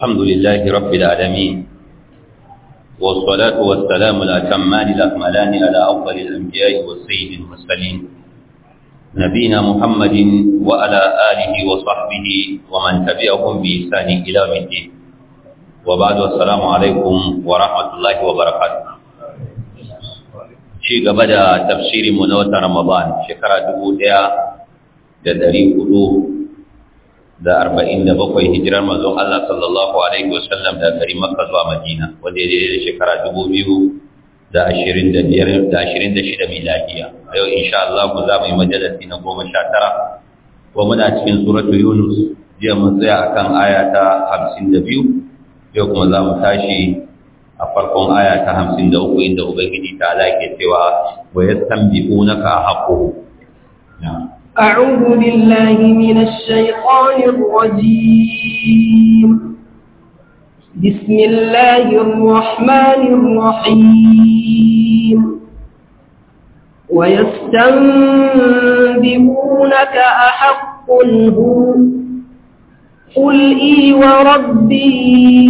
الحمد لله رب العالمين والصلاة والسلام الأتمان الأكملان على أفضل الأنبياء والسيد المرسلين نبينا محمد وعلى آله وصحبه ومن تبعهم بإحسان إلى يوم الدين وبعد السلام عليكم ورحمة الله وبركاته شيء قبل تفسير منوة رمضان شكرا دبودها da ɗari hudu da arba'in da bakwai hijirar mazon Allah sallallahu Alaihi wasallam da gari Makka zuwa Madina wanda ya daidai da shekara dubu biyu da ashirin da biyar da ashirin da shida miladiya a yau insha Allah ku za mu yi majalasi na goma sha tara ko muna cikin suratu Yunus jiya mun tsaya akan aya ta hamsin da biyu yau kuma za mu tashi a farkon aya ta hamsin da uku inda Ubangiji ta ala ke cewa wa yastanbi'unaka haqqu أعوذ بالله من الشيطان الرجيم بسم الله الرحمن الرحيم ويستنبئونك أحق هو قل إي وربي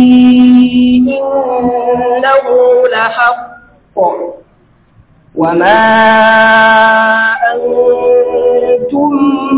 إنه لحق وما أنتم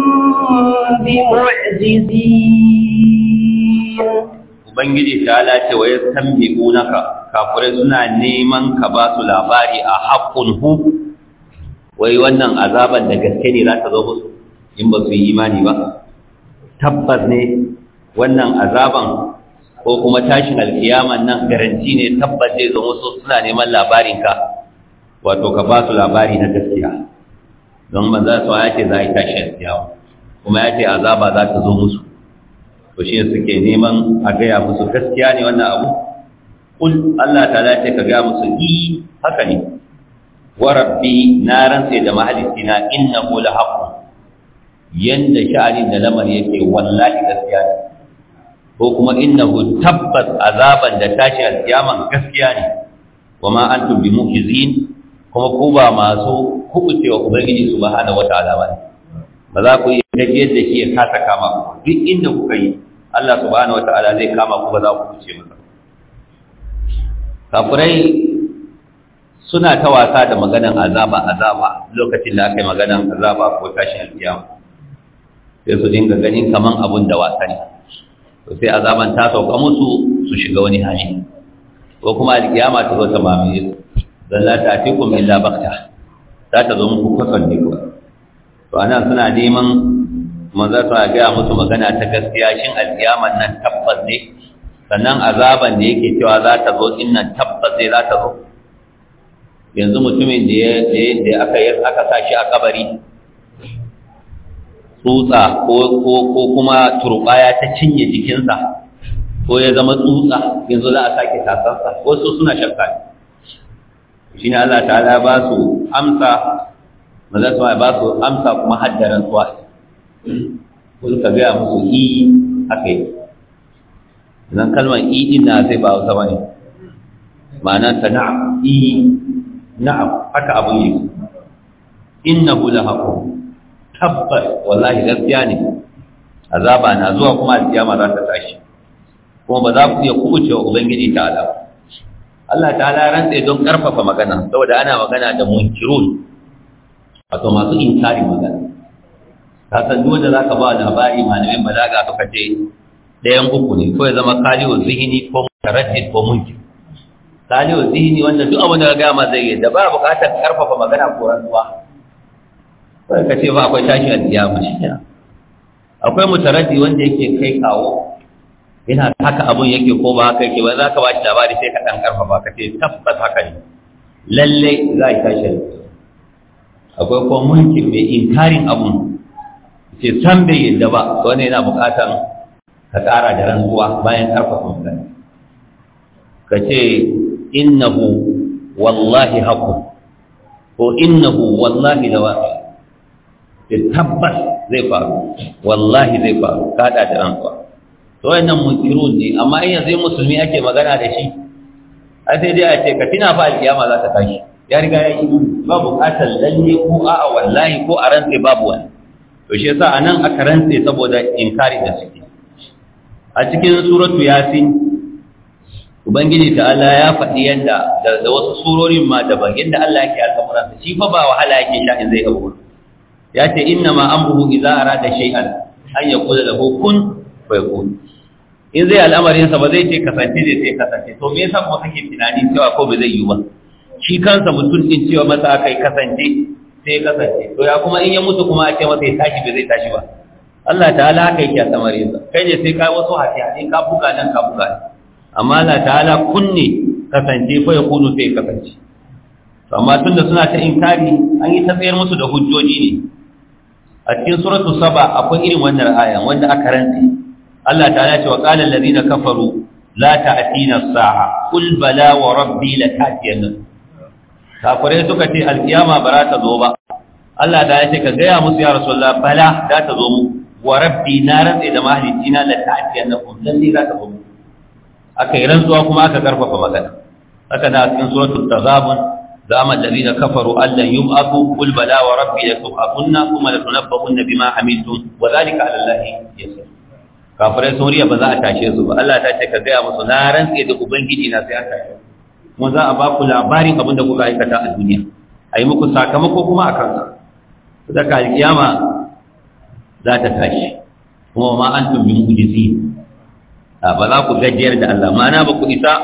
بمعجزين Ubangiji ta lace wa ya tambi unaka kafirai suna neman ka ba su labari a haƙƙun hu wai wannan azaban da gaske ne za ta zo musu in ba su yi imani ba tabbas ne wannan azaban ko kuma tashin alkiyaman nan garanti ne tabbas zai zo musu suna neman labarinka wato ka ba su labari na gaskiya don manzan su ya ce za a yi tashin alkiyawa kuma ya ce azaba za ta zo musu to shi suke neman a gaya musu gaskiya ne wannan abu kul Allah ta ce ka gaya musu i haka ne wa rabbi na rantse da mahalicina innahu la haqqun yanda sha'anin da lamar yake wallahi gaskiya ne ko kuma innahu tabbas azaban da tashi alkiyaman gaskiya ne wa ma antum bi mu'jizin kuma ku ba masu kubucewa ubangiji subhanahu wataala ba ba za ku yi gajiyar da shi ya kasa kama ku duk inda kuka yi Allah subhanahu wataala zai kama ku ba za ku kuce masa kafirai suna ta wasa da maganan azaba azaba lokacin da aka yi maganan azaba ko tashin alkiyama sai su dinga ganin kaman abun da wasa ne to sai azaban ta sauka musu su shiga wani hali ko kuma alkiyama ta zo ta mamaye su dan la ta'tikum illa bakta za ta zo muku kwasan ne kuwa to anan suna neman manzo ta ga musu magana ta gaskiya shin alkiyaman nan tabbas ne sannan azaban da yake cewa za ta zo din nan tabbas ne za ta zo yanzu mutumin da ya da aka yi aka sa shi a kabari tsutsa ko ko ko kuma turbaya ta cinye jikinsa ko ya zama tsutsa yanzu za a sake tasarsa wasu suna shakka shi ne Allah ta'ala ba su amsa maza su ba su amsa kuma haddaran suwa ko suka gaya musu i haka yi zan kalmar i din na sai ba hausa ba ne ma'ana ta na'am i na'am haka abun yi innahu la haqu tabbas wallahi gaskiya ne azaba na zuwa kuma alkiyama za ta tashi kuma ba za ku iya kubucewa ubangiji ta'ala ba Allah ta'ala rantsa don karfafa magana saboda ana magana da munkirun wato masu inkari magana ka san duk wanda zaka ba labari malamin balaga suka ce ɗayan uku ne ko ya zama kaliwa zihini ko mutaraddid ko munkir kaliwa zihini wanda duk abin da ka gama zai yi da ba buƙatar karfafa magana ko rantsuwa sai ka ce ba akwai tashi alƙiyama shi ne akwai mutaraddi wanda yake kai kawo yana haka abun yake ko ba haka yake ba za ka ba shi labari sai ka ɗan ƙarfafa ka ce tabbas haka ne lalle za a tashi akwai kuma mulkin mai inkarin abun ce san bai yadda ba wani yana buƙatar ka ƙara da rantsuwa bayan ƙarfafa magana ka ce innahu wallahi haku ko innahu wallahi da waƙi ce tabbas zai faru wallahi zai faru kaɗa da rantsuwa to wannan munkirun ne amma in yanzu musulmi ake magana da shi a sai dai a ce ka tina fa alkiyama za ta tashi ya riga ya yi ba bukatar lalle ko a'a wallahi ko a rantse babu wani to shi yasa anan aka rantse saboda inkari da suke a cikin suratu yasin ubangiji ta'ala ya faɗi yadda da wasu surorin ma daban yadda Allah yake al'amuransa shi fa ba wahala yake sha in zai abu ya ce inna ma amruhu idza arada shay'an an yaqula lahu kun fayakun in zai al'amarin sa ba zai ce kasance zai sai kasance to me yasa kuma kake tunani cewa ko ba zai yi ba shi kansa mutum din cewa masa akai kasance sai kasance to ya kuma in ya mutu kuma a ce masa ya tashi ba zai tashi ba Allah ta'ala haka yake al'amarin sa kai ne sai ka wasu hati ka buga nan ka buga nan amma Allah ta'ala kunne kasance fa yakunu sai kasance to amma tunda suna ta inkari an yi ta tsayar musu da hujjoji ne a cikin suratu saba akwai irin wannan aya wanda aka rantsi Allah ta'ala ce wa qala allazina kafaru la ta'tina as-sa'a qul bala wa rabbi la ta'tiyanna kafirai suka ce alkiyama ba ta zo ba Allah ta ce ka gaya musu ya rasulullah bala za ta zo mu wa rabbi na rantsi da mahalicina la ta'tiyannakum lalle za ta zo mu aka yi rantsuwa kuma aka karfafa magana haka na cikin suratul tazabun zama alladhina kafaru allan yub'athu qul bala wa rabbi la tub'athunna thumma la tunabbahunna bima amiltum wa dhalika 'ala allahi yasir kafirai sun riya ba za a tashe su ba Allah ta ce ka gaya musu na rantse da ubangiji na sai an tashe kuma za a ba ku labarin abin da kuka aikata a duniya a yi muku sakamako kuma a kansa daga alkiyama za ta tashi kuma ma antum bi mu'jizin ba za ku gajiyar da Allah ma'ana ba ku isa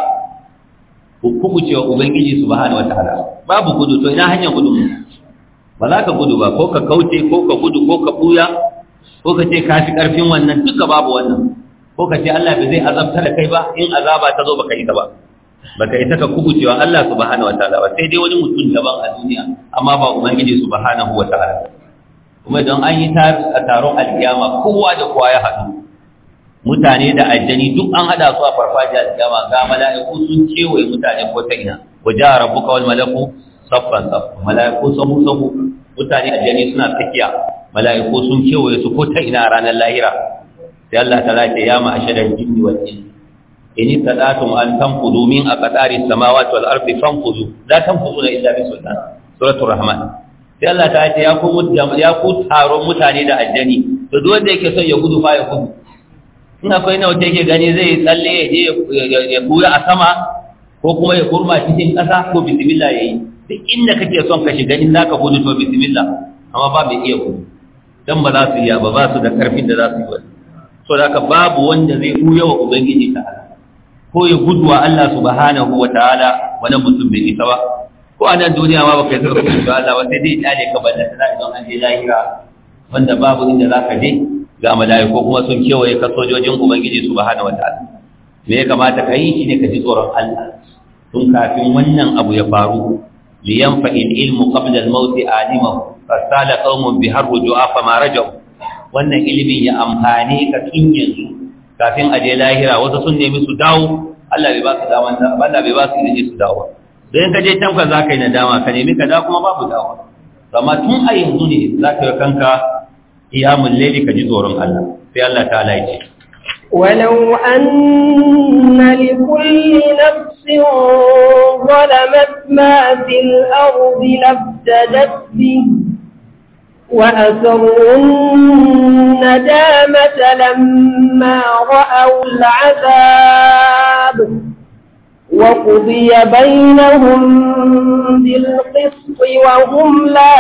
ku kubuce wa Ubangiji subhanahu wataala babu gudu to ina hanyar gudu ba za ka gudu ba ko ka kauce ko ka gudu ko ka buya ko ka ce ka fi karfin wannan duka babu wannan ko ka ce Allah bai zai azabtar da kai ba in azaba ta zo baka yi ta ba baka isa ka kubuce wa Allah subhanahu wataala ba sai dai wani mutum daban a duniya amma ba Ubangiji subhanahu wataala kuma don an yi taron alkiyama kowa da kowa ya haɗu mutane da aljani duk an hada su a farfajiyar kiyama ga mala'iku sun kewaye mutane ko ta ina waje a rabbuka wal malaku saffan saff mala'iku sahu sahu mutane aljani suna tsakiya mala'iku sun kewaye su ko ta ina a ranar lahira sai Allah ta ce ya ma ashadan jinni wal insi in tadatum an tanfudu min aqtari samawati wal ardi fanfudu la tanfuduna illa bi sultan suratul rahman sai Allah ta ce ya ku ya ku taron mutane da aljani to duk wanda yake son ya gudu fa ya gudu in akwai na wata yake gani zai tsalle ya je ya buya a sama ko kuma ya kurma cikin ƙasa ko bismillah ya yi duk inda kake son ka shiga in zaka gudu to bismillah amma ba mai iya gudu dan ba za su iya ba ba su da karfin da za su yi wani so da haka babu wanda zai buya wa ubangiji ta'ala ko ya gudu wa Allah subhanahu wa ta'ala wani mutum bai isa ba ko a nan duniya ma baka yi saka gudu Allah ba sai dai ya ka balla tana idan an je lahira wanda babu inda za ka je ga mala'iku kuma sun kewaye ka sojojin ubangiji subhanahu wataala me ya kamata ka yi shine ka ji tsoron Allah tun kafin wannan abu ya faru li yanfa'il ilmu qabla al-maut alimahu fasala qaumun bi harru ju'afa ma rajau wannan ilimin ya amfane ka tun yanzu kafin a je lahira wasu sun nemi su dawo Allah bai ba su dama Allah bai ba su ilimi su dawo dan ka je can ka zaka yi nadama ka nemi ka dawo kuma babu dawo amma tun a yanzu ne zaka yi kanka qiyamul layli ka ji tsoron Allah sai Allah ta'ala ya ce ولو أن لكل نفس ظلمت ما في الأرض لافتدت به وأسروا الندامة لما رأوا العذاب وقضي بينهم بالقسط وهم لا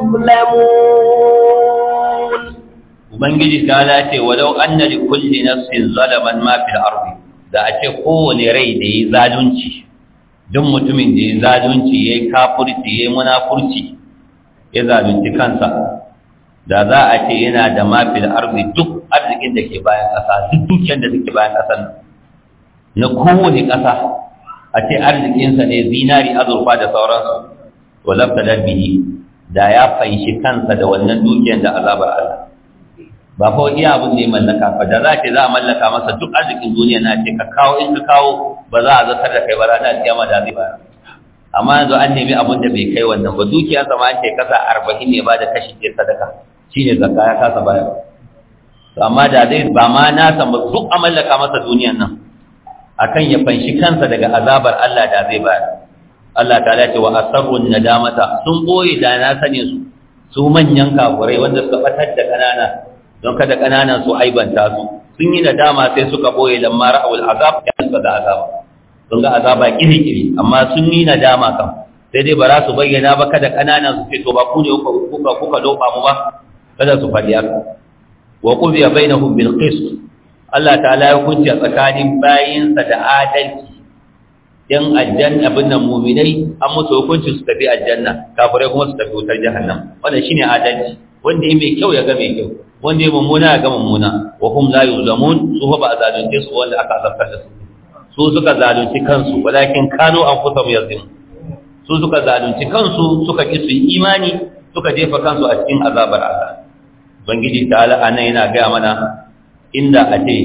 يظلمون Ubangiji ta lace walau anna li kulli nafsin zalaman ma fil ardi da a ce kowane rai da yi zalunci duk mutumin da yi zalunci yayi kafirci yayi munafurci ya zalunci kansa da za a ce yana da ma fil ardi duk arzikin da ke bayan ƙasa duk dukiyar da take bayan ƙasar na kowane ƙasa a ce arzikinsa ne zinari azurfa da sauransu to lafta bihi da ya fanshi kansa da wannan dukiyar da azabar Allah ba fa iya abin da ya mallaka ba da za ce za a mallaka masa duk arzikin duniya na ce ka kawo in ka kawo ba za a zartar da kai ba ranar kiyama da zai bayar amma yanzu an nemi abin da bai kai wannan ba dukiya sama an ce kasa arba'in ne ba da kashi ɗaya sadaka shine zakka ya kasa bayar to amma da zai ba ma na san ba duk a mallaka masa duniyan nan akan ya fanshi kansa daga azabar Allah da zai bayar Allah ta ce wa asarrun nadamata sun boye da na sane su su manyan kafurai wanda suka batar da kanana don kada ƙananan su aibanta su sun yi nadama sai suka boye lamma ra'awul azab ya suka ga azaba sun ga azaba kiri-kiri amma sun yi nadama kan sai dai ba za su bayyana ba kada kananan su ce to ba ku ne kuka kuka loba mu ba kada su faɗi haka wa qudiya bainahum bil qist Allah ta'ala ya hukunci a tsakanin bayinsa da adalci yan aljanna abin nan mu'minai an musu hukunci su tafi aljanna kafirai kuma su tafi wutar jahannam wannan shine adalci wanda ya mai kyau ya ga mai kyau wanda ya mummuna ya ga mummuna wa hum la yuzlamun su fa ba zalunce su wanda aka azabtar da su su suka zalunci kansu walakin kanu anfusahum yazlimun su suka zalunci kansu suka ki su imani suka jefa kansu a cikin azabar Allah ubangiji ta'ala anan yana ga mana inda a ce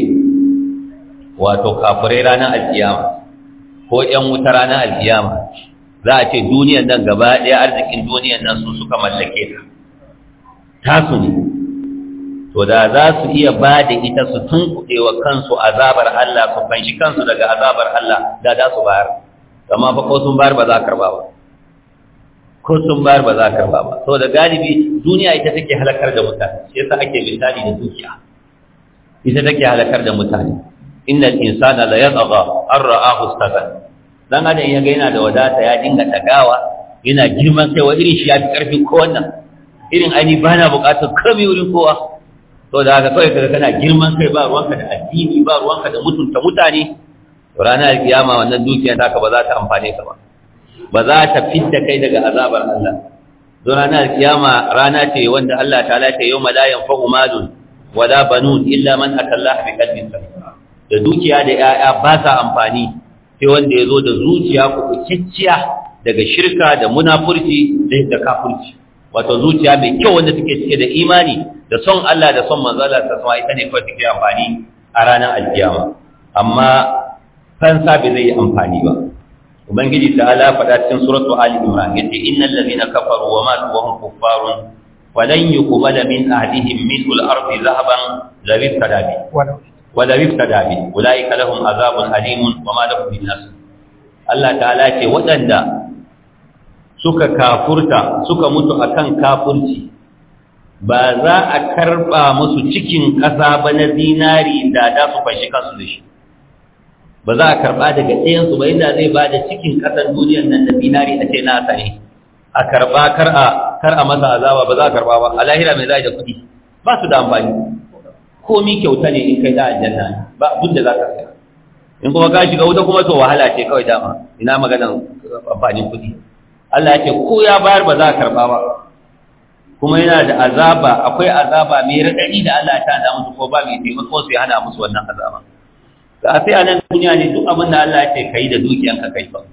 wato kafirai ranar alkiyama ko ƴan wuta ranar alkiyama za a ce duniyar nan gaba ɗaya arzikin duniyar nan su suka mallake ta tasu ne to da za su iya ba da ita su tunkuɗe wa kansu azabar Allah su fanshi kansu daga azabar Allah da za su bayar amma fa ko sun bayar ba za a karba ba ko sun bayar ba za a karba ba saboda galibi duniya ita take halakar da mutane shi yasa ake misali da dukiya ita take halakar da mutane innal insana la yatgha an ra'ahu istaghna dan adam ya ga yana da wadata ya dinga tagawa yana girman kai wa irin shi ya fi karfin ko wannan irin aini ba na bukatar kame wurin kowa to da haka kawai kaga kana girman kai ba ruwanka da addini ba ruwanka da mutunta mutane to ranar kiyama wannan dukiyar taka ba za ta amfane ka ba ba za ta fidda kai daga azabar Allah don ranar kiyama rana ce wanda Allah ta'ala ta yawma la yanfa'u malun wala banun illa man atallaha bi qalbin salim da dukiya da 'ya'ya ba sa amfani sai wanda ya zo da zuciya kuɓucicciya daga shirka da munafurci da kafurci wato zuciya mai kyau wanda take cike da imani da son Allah da son manzala ta sama ita ne kawai take amfani a ranar alkiyama amma fansa bai zai yi amfani ba ubangiji ta ala faɗa cikin suratu ali imran yace innal ladina kafaru wa matu wa hum kuffarun walan yuqbala min ahdihim mithlu al-ardi dhahaban la yiftada bi wala yiftada bi ulaika lahum azabun alimun wa ma lahum min nasr Allah ta'ala ce waɗanda suka kafurta suka mutu akan kafurci ba za a karba musu cikin ƙasa ba na zinari da da su fashi kansu da shi ba za a karba daga ɗayansu ba inda zai ba da cikin ƙasar duniyar nan da zinari a ce na ne a karba kar a kar a masa azaba ba za a karba ba a lahira mai za da kuɗi ba su da amfani komi kyauta ne in kai da aljanna ba abin da za ka saya in kuma ka shiga wuta kuma to wahala ce kawai dama ina maganar amfanin kuɗi Allah ya ce ko ya bayar ba za a karba ba kuma yana da azaba akwai azaba mai raɗaɗi da Allah ta da musu ko ba mai taimako sai hana musu wannan azaba ga sai a nan duniya ne duk abin da Allah ya ce kai da dukiyanka kai fa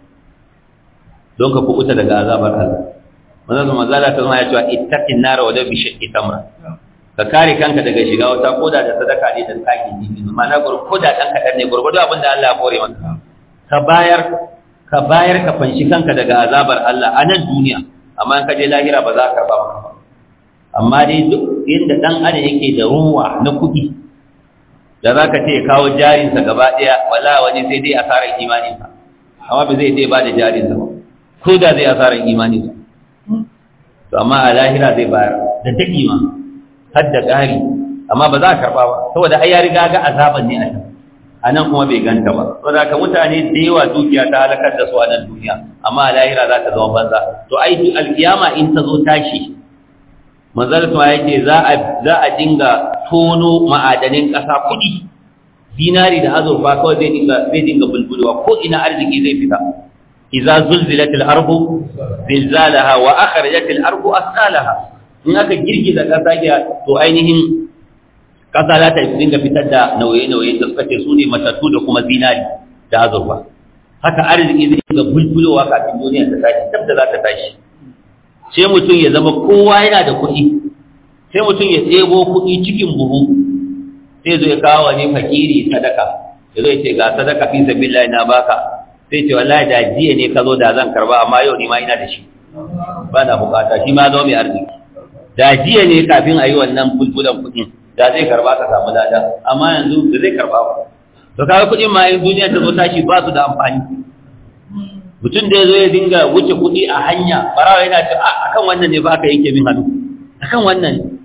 don ka kubuta daga azabar Allah manzon zama zala ta zama ya cewa ittaqin nar wa bi shaqqi tamra ka kare kanka daga shiga wata koda da sadaka ne da kake ji ma'ana gurkoda dan kadan ne gurgudu abin da Allah ya kore maka ka bayar ka bayar ka fanshi kanka daga azabar Allah a nan duniya amma in ka je lahira ba za ka karba maka ba amma dai duk inda dan adam yake da ruwa na kuɗi da za ka ce ya kawo jarinsa gaba ɗaya wala wani sai dai asarar imaninsa amma ba zai dai ba da jarinsa ba ko da zai asarar imaninsa to amma a lahira zai bayar da daɗi ma har da ƙari amma ba za a karɓa ba saboda ai ya riga ga azaban ne a can a nan kuma bai ganta ba saboda ka mutane da yawa dukiya ta halakar da su a nan duniya amma a lahira za ta zama banza to ai alkiyama in ta zo tashi manzarta yake za a za a dinga tono ma'adanin ƙasa kuɗi dinari da azurfa kawai zai dinga zai dinga bulbulwa ko ina arziki zai fita idza zulzilat al-ardu zilzalaha wa akhrajat al-ardu asqalaha in aka girgiza ƙasa ya to ainihin ƙasa za ta dinga fitar da nauye-nauye da suka ce su ne matattu da kuma zinari da azurfa haka arziki zai dinga bulbulowa kafin duniya ta tashi tab da za ta tashi sai mutum ya zama kowa yana da kuɗi sai mutum ya ɗebo kuɗi cikin buhu sai zo ya kawo wani fakiri sadaka ya zo ya ce ga sadaka fi sabilillah na baka sai ce wallahi da jiya ne ka zo da zan karba amma yau ni ma ina da shi ba na bukata shi ma zo mai arziki da jiya ne kafin a yi wannan bulbulan kuɗin da zai karba ka samu lada amma yanzu da zai karba ba to kaga kuɗin ma in duniya ta zo tashi ba su da amfani mutum da ya zo ya dinga wuce kuɗi a hanya barawa yana ce a kan wannan ne ba aka yanke min hannu a kan wannan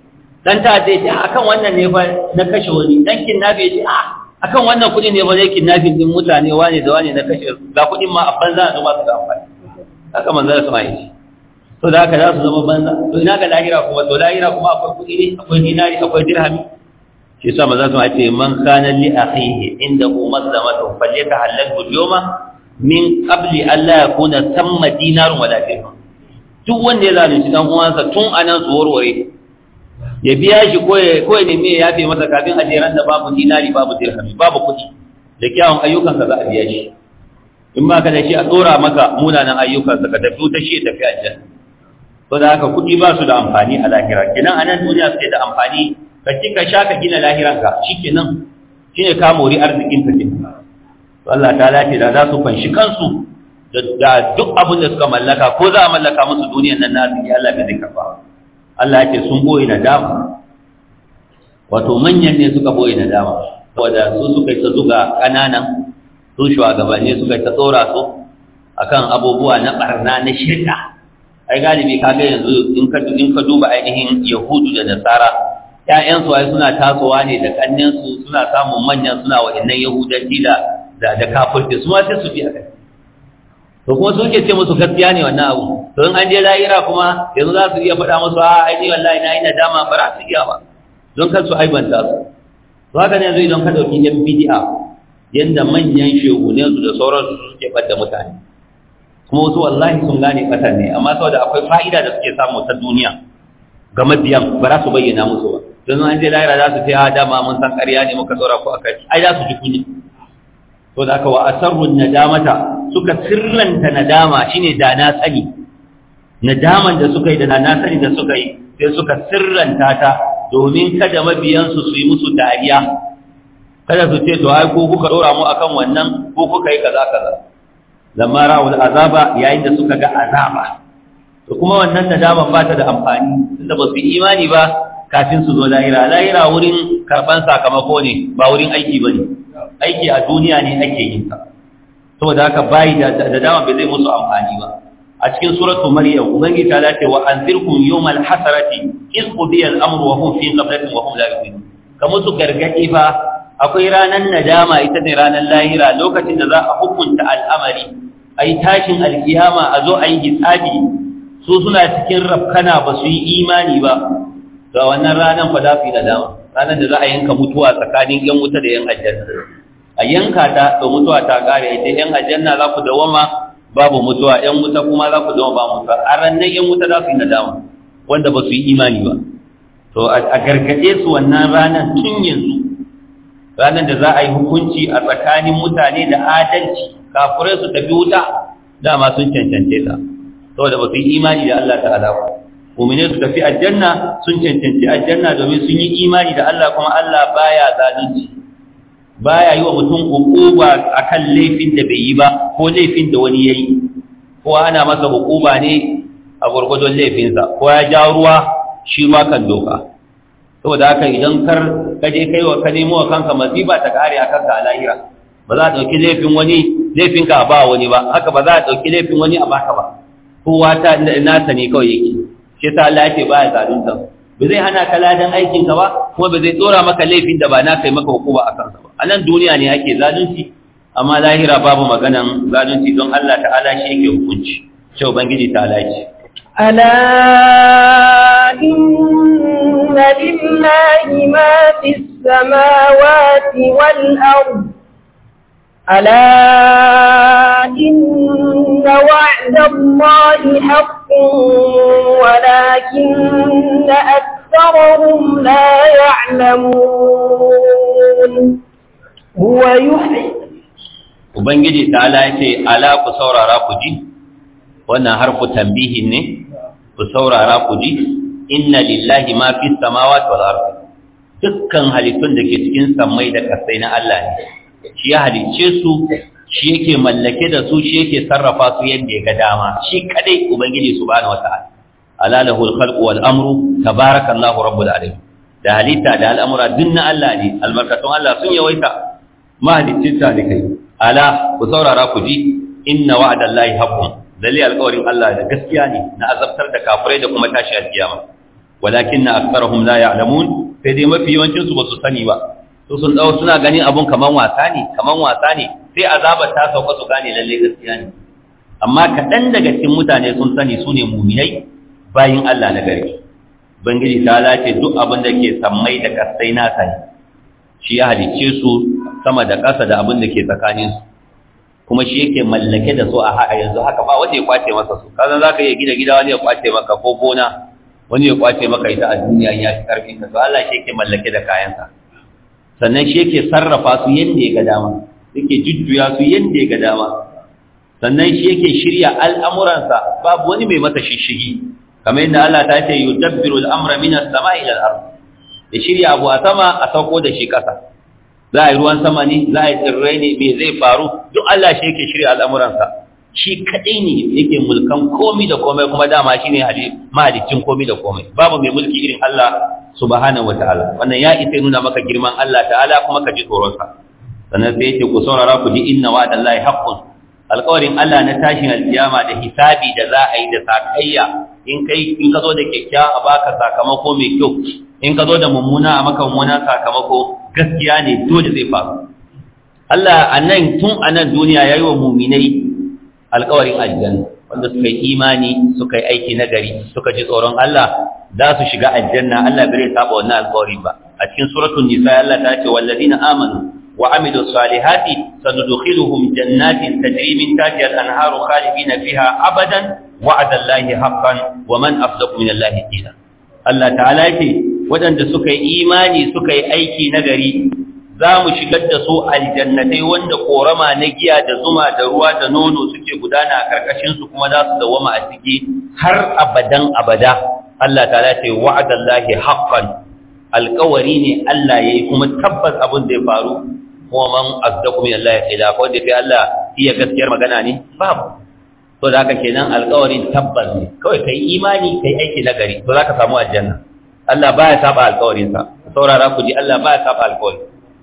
dan ta zai ce akan wannan ne fa na kashe wani dan kidnapping ya ce a akan wannan kuɗi ne ba zai kidnapping din mutane wane da wane na kashe ga kuɗin ma a banza a zuba su da amfani haka manzo da sama yi to da haka za su zama banza to ina ga lahira kuma to lahira kuma akwai kuɗi ne akwai dinari akwai dirhami shi yasa manzo sama ce man kana li akhihi indahu mazlamatu falyatahallalhu yawma min qabli an la yakuna thamma dinarun wala dirham duk wanda ya zalunci dan uwansa tun anan su warware ya biya shi ko ya ko ya nemi ya yafe masa kafin a jeran da babu dinari babu dirhami babu kuɗi da kyawun ayyukansa za a biya shi in ba ka da shi a tsora maka munanan ayyukansa ka tafi wuta shi ya tafi aljanna to da haka kuɗi ba su da amfani a lahira kenan a nan duniya suke da amfani ka ci ka sha ka gina lahiranka shikenan shine ka mori arzikin ka kenan to Allah ta lace da za su fanshi kansu da duk abin da suka mallaka ko za a mallaka musu duniyar nan na arziki Allah bai zai karba Allah ya ce sun boye nadama wato manyan ne suka boye nadama saboda su suka yi ta zuga ƙananan su shugabanni suka yi ta tsora su akan abubuwa na barna na shirka ai galibi kaga yanzu in ka in ka duba ainihin yahudu da nasara ƴaƴansu ai suna tasowa ne da kannensu suna samun manyan suna wa'annan yahudanci da da da kafirci su ma sai su bi a kai to kuma su ke ce musu gaskiya ne wannan abu to in an je lahira kuma yanzu za su iya faɗa musu a ai ni wallahi na yi nadama ba za su iya ba don kar su aibanta su to haka ne yanzu idan ka ɗauki yan bidi'a yanda manyan shehunen su da sauransu su suke ɓadda mutane kuma wasu wallahi sun gane ɓatan ne amma saboda akwai fa'ida da suke samu ta duniya ga mabiyan ba za su bayyana musu ba don an je lahira za su ce a dama mun san ƙarya ne muka tsora ko akai ai za su ji kunya to da aka wa asarrun nadamata suka sirranta nadama shine da na sani nadaman da suka yi da na sani da suka yi sai suka sirranta ta domin kada mabiyansu su yi musu dariya kada su ce to ai ko kuka dora mu akan wannan ko kuka yi kaza kaza lamma ra'ul azaba yayin da suka ga azaba to kuma wannan nadaman ba ta da amfani tunda ba su yi imani ba kafin su zo lahira lahira wurin karban sakamako ne ba wurin aiki bane aiki a duniya ne ake yin ta saboda haka bayi da dama bai zai musu amfani ba a cikin suratul maryam ubangi ta dace wa anzirkum yawmal hasarati iz qudiya al-amru wa hum fi ghaflatin wa hum la yu'minun kamar su gargadi fa akwai ranan nadama ita ne ranan lahira lokacin da za a hukunta al'amari ai tashin alkiyama a zo a yi hisabi su suna cikin rafkana ba su yi imani ba ga wannan ranan fa za su yi nadama ranar da za a yanka mutuwa tsakanin yan wuta da yan aljanna a yanka ta to mutuwa ta kare ita yan aljanna za ku dawama babu mutuwa yan wuta kuma za ku dawama ba mutuwa a ranar yan wuta za su yi nadama wanda ba su yi imani ba to a gargaɗe su wannan ranar tun yanzu ranar da za a yi hukunci a tsakanin mutane da adalci kafurai su tafi wuta dama sun cancance ta saboda ba su yi imani da Allah ta'ala ba mu'mine su tafi aljanna sun cancanci aljanna domin sun yi imani da Allah kuma Allah baya zalunci baya yi wa mutum hukuba akan laifin da bai yi ba ko laifin da wani yayi ko ana masa hukuba ne a gurgurdon laifinsa ko ya ja ruwa shi ma kan doka saboda haka idan kar ka je kai wa ka nemo wa kanka masifa ta kare a kanka a lahira ba za a ɗauki laifin wani laifinka a ba wani ba haka ba za a ɗauki laifin wani a baka ba kowa ta nasa ne kawai yake shi ta Allah yake baya zalunta ba zai hana ka ladan aikin ka ba kuma ba zai tsora maka laifin da ba na kai maka hukuma a kansa ba a nan duniya ne ake zalunci amma lahira babu maganan zalunci don Allah ta'ala shi yake hukunci shi ubangiji ta ce ألا إن لله ما في السماوات والأرض ألا إن وعد الله حق ولكن أكثرهم لا يعلمون هو يحيي Ubangiji ta ce, Ala ku saurara ku ji, wannan harfu tambihin ne, ku saurara ku ji, inna lillahi ma fi samawati wal ardi dukkan halittun da ke cikin sammai da kasai na Allah ne. shi ya halicce su shi yake mallake da su shi yake sarrafa su yadda ya ga dama shi kadai ubangiji subhanahu wataala ala lahul khalqu wal amru tabarakallahu rabbul alamin da halitta da al'amura dunna Allah ne albarkatun Allah sun yawaita mahaliccin ta ne kai ala ku saurara ku ji inna wa'dallahi haqqun dalil alƙawarin Allah da gaskiya ne na azabtar da kafirai da kuma tashi alkiyama walakinna aktharuhum la ya'lamun sai dai mafi yawancin su ba su sani ba su sun dawo suna ganin abun kaman wasa ne kaman wasa ne sai azabar ta sauka su gane lalle gaskiya ne amma kaɗan daga cikin mutane sun sani su ne muminai bayin Allah na gari bangiji ta lace duk abin da ke sammai da kasai na sani shi ya halicce su sama da ƙasa da abin da ke tsakaninsu kuma shi yake mallake da su a yanzu haka ba wanda ya kwace masa su kazan za ka iya gida gida wani ya kwace maka ko gona wani ya kwace maka ita a duniya ya fi ƙarfin ka to Allah shi yake mallake da kayansa sannan shi yake sarrafa su yadda ya ga dama yake jujjuya su yadda ya ga dama sannan shi yake shirya al'amuransa babu wani mai masa shishigi kamar yadda Allah ta ce yudabbiru al'amra min as-sama'i ila al-ard ya shirya abu a sama a sauko da shi ƙasa za a yi ruwan sama ne za a yi tsirrai ne me zai faru duk Allah shi yake shirya al'amuransa shi kaɗai ne yake mulkan komi da komai kuma dama shi ne mahalicin komi da komai babu mai mulki irin Allah subhanahu wataala wannan ya isa nuna maka girman Allah ta'ala kuma ka ji tsoronsa sannan sai yake ku saurara ku ji inna wa'dallahi haqqun alƙawarin Allah na tashin alkiyama da hisabi da za a yi da sakayya in kai in ka zo da kyakkyawa a baka sakamako mai kyau in ka zo da mummuna a maka mummuna sakamako gaskiya ne dole zai faru Allah a nan tun a nan duniya ya yi wa muminai alkawarin aljanna wanda suka yi imani suka yi aiki na gari suka ji tsoron Allah za su shiga aljanna Allah bai saba wannan alkawari ba a cikin suratul nisa Allah ta ce wallazina amanu wa amilu salihati sanudkhiluhum jannatin tajri min tahtiha al-anharu khalidina fiha abadan wa'ada Allahi haqqan wa man afdaqu min Allahi qila Allah ta'ala yake waɗanda suka yi imani suka yi aiki na gari za mu shigar da su aljannatai wanda korama na giya da zuma da ruwa da nono suke gudana a karkashinsu kuma za su dawama a ciki har abadan abada Allah ta ce wa'adallahi haqqan alƙawari ne Allah yayi kuma tabbas abin da ya faru kuma man azdaku min Allah ila ko da fi Allah iya gaskiyar magana ne babu to da haka kenan alƙawarin tabbas ne kawai kai imani kai aiki na gari to zaka samu aljanna Allah baya saba alƙawarinsa saurara ku ji Allah baya saba alƙawari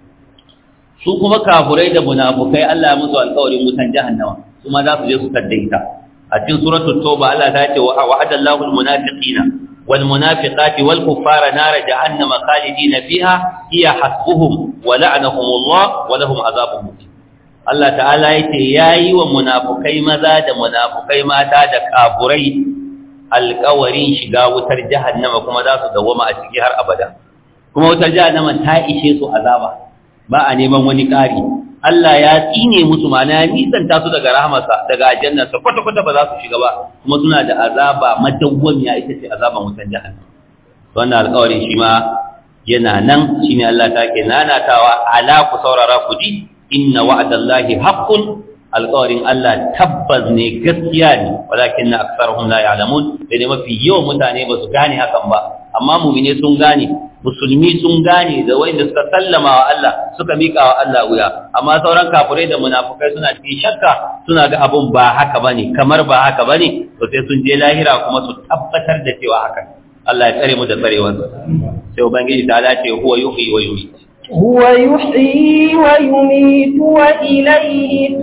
su kuma kafurai da munafukai Allah ya musu alƙawarin wutan jahannama kuma za su je su taddaita a cikin suratul tauba Allah ta ce wa'ada Allahu almunafiqina wal munafiqati wal kuffara nar jahannama khalidina fiha hiya hasbuhum wa la'anahum Allah wa lahum azabun muqim Allah ta'ala yace yayi wa munafukai maza da munafukai mata da kafurai alƙawarin shiga wutar jahannama kuma za su dawoma a ciki har abada kuma wutar jahannama ta ishe su azaba ba a neman wani ƙari Allah ya tsine musu mana ya nisanta su daga rahamarsa daga aljannarsa kwata-kwata ba za su shiga ba kuma suna da azaba madawwamiya ita ce azaban wutar jahannama wannan alƙawarin shi ma yana nan shine Allah ta ke nanatawa ala ku saurara ku ji inna wa'dallahi haqqun alƙawarin Allah tabbas ne gaskiya ne walakin na aksarhum la ya'lamun sai mafi yawan mutane ba su gane hakan ba amma mu'mine sun gane musulmi sun gane da wanda suka sallama wa Allah suka mika wa Allah wuya amma sauran kafirai da munafukai suna cikin shakka suna ga abun ba haka bane kamar ba haka bane to sai sun je lahira kuma su tabbatar da cewa haka Allah ya tsare mu da tsarewarsa sai ubangiji ta dace huwa yuhyi wa yumiit هو يحيي ويميت وإليه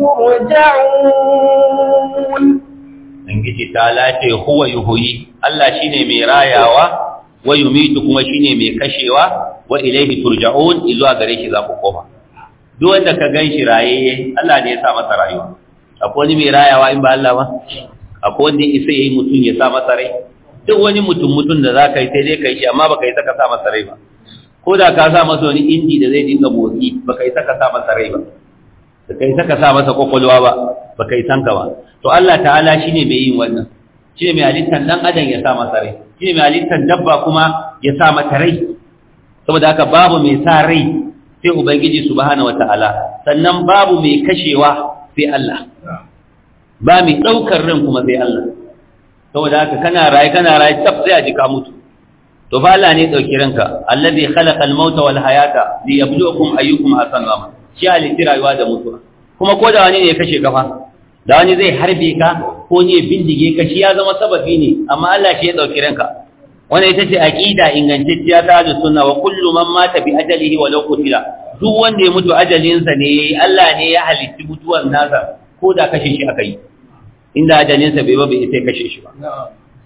ترجعون Ubangiji ta lace huwa yuhuyi Allah shine mai rayawa wa yumitu kuma shine mai kashewa wa ilaihi turja'un zuwa gare shi za ku koma duk wanda ka ganshi raye Allah ne ya sa masa rayuwa akwai wani mai rayawa in ba Allah ba akwai wanda isa yayi mutum ya sa masa rai duk wani mutum mutum da zaka yi sai dai kai shi amma baka yi saka sa masa rai ba ko da ka sa masa wani inji da zai dinga motsi baka yi saka sa masa rai ba baka yi saka sa masa kwakwalwa ba baka yi sanka ba to Allah ta'ala shine mai yin wannan shine mai halittar dan adam ya sa masa rai shine mai halittar dabba kuma ya sa mata rai saboda haka babu mai sa rai sai ubangiji subhanahu wataala sannan babu mai kashewa sai Allah ba mai daukar ran kuma sai Allah saboda haka kana raye kana raye tab sai a jika mutu to fa Allah ne dauki ranka allazi khalaqa al-mauta wal hayata liyabluwakum ayyukum ahsanu amala shi halitti rayuwa da mutuwa kuma ko da wani ne ya kashe ka fa da wani zai harbe ka ko ne bindige ka shi ya zama sababi ne amma Allah shi ya dauki ranka wannan ita ce aqida ingantacciya ta da sunna wa kullu man mata bi ajalihi wa law qutila duk wanda ya mutu ajalinsa ne yayi Allah ne ya halitti mutuwar nasa ko da kashe shi aka yi inda ajalinsa bai ba bai sai kashe shi ba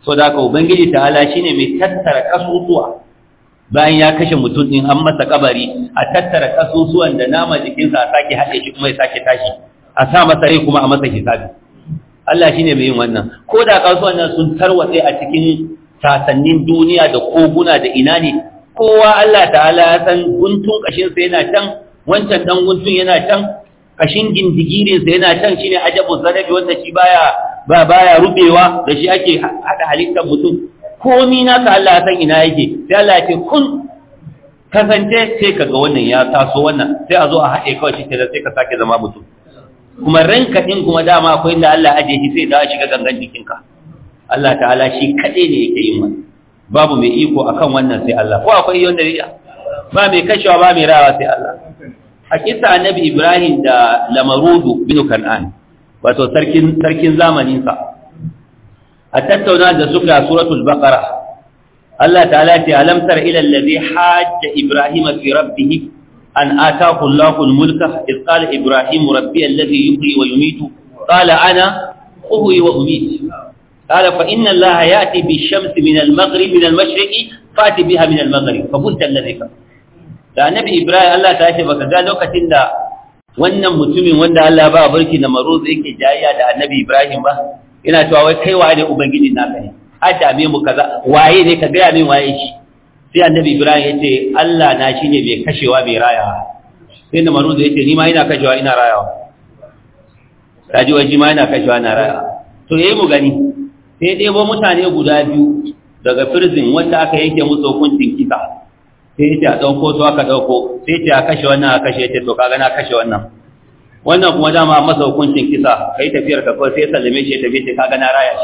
so da haka ubangiji ta'ala shine mai tattara kasusuwa bayan ya kashe mutum din an masa kabari a tattara kasusuwan da nama jikinsa a sake haɗe shi kuma ya sake tashi a sa masa rai kuma a masa hisabi Allah shine mai yin wannan ko da kasuwan nan sun tarwatse a cikin sasannin duniya da koguna da ina ne kowa Allah ta'ala ya san guntun kashin sa yana can wancan dan guntun yana can kashin gindigirin sa yana can shine ajabu zarabi wanda shi baya ba baya rubewa da shi ake hada halittar mutum komi naka Allah ya san ina yake sai Allah ya ce kun kasance sai kaga wannan ya taso wannan sai a zo a haɗe kawai shi da sai ka sake zama mutum kuma ranka din kuma dama akwai inda Allah aje shi sai da shiga gangan jikinka Allah ta'ala shi kaɗai ne yake yin wannan babu mai iko akan wannan sai Allah ko akwai wanda ya ba mai kashewa ba mai rawa sai Allah hakika annabi Ibrahim da Lamarudu bin Kan'an wato sarkin sarkin zamanin sa a tattauna da suka suratul baqara Allah ta'ala ce alam tara ila allazi hajja Ibrahim fi rabbih an ataahu Allahu al-mulka id qala Ibrahim rabbi alladhi yuhyi wa yumiitu qala ana uhyi wa umiitu قال فإن الله يأتي بالشمس من المغرب من المشرق فأتي بها من المغرب فبدت الذي كفر da annabi ibrahim Allah ta ce baka ga lokacin da wannan mutumin wanda Allah ba barki na maruz yake jayya da annabi ibrahim ba ina cewa wai kai waye ne ubangiji naka ne a dame mu kaza waye ne ka gaya min waye shi sai annabi ibrahim yace Allah na shine mai kashewa mai rayawa sai na maruz yace ni ma ina kashewa ina rayawa kaji wai ma ina kashewa ina rayawa to yayi mu gani sai ɗebo mutane guda biyu daga firzin wanda aka yanke musu hukuncin kisa sai ya ce a ɗauko su aka ɗauko sai ce a kashe wannan a kashe ce to kaga na kashe wannan wannan kuma dama masa hukuncin kisa kai tafiyar ka kawai sai sallame shi ya tafi ce kaga na raya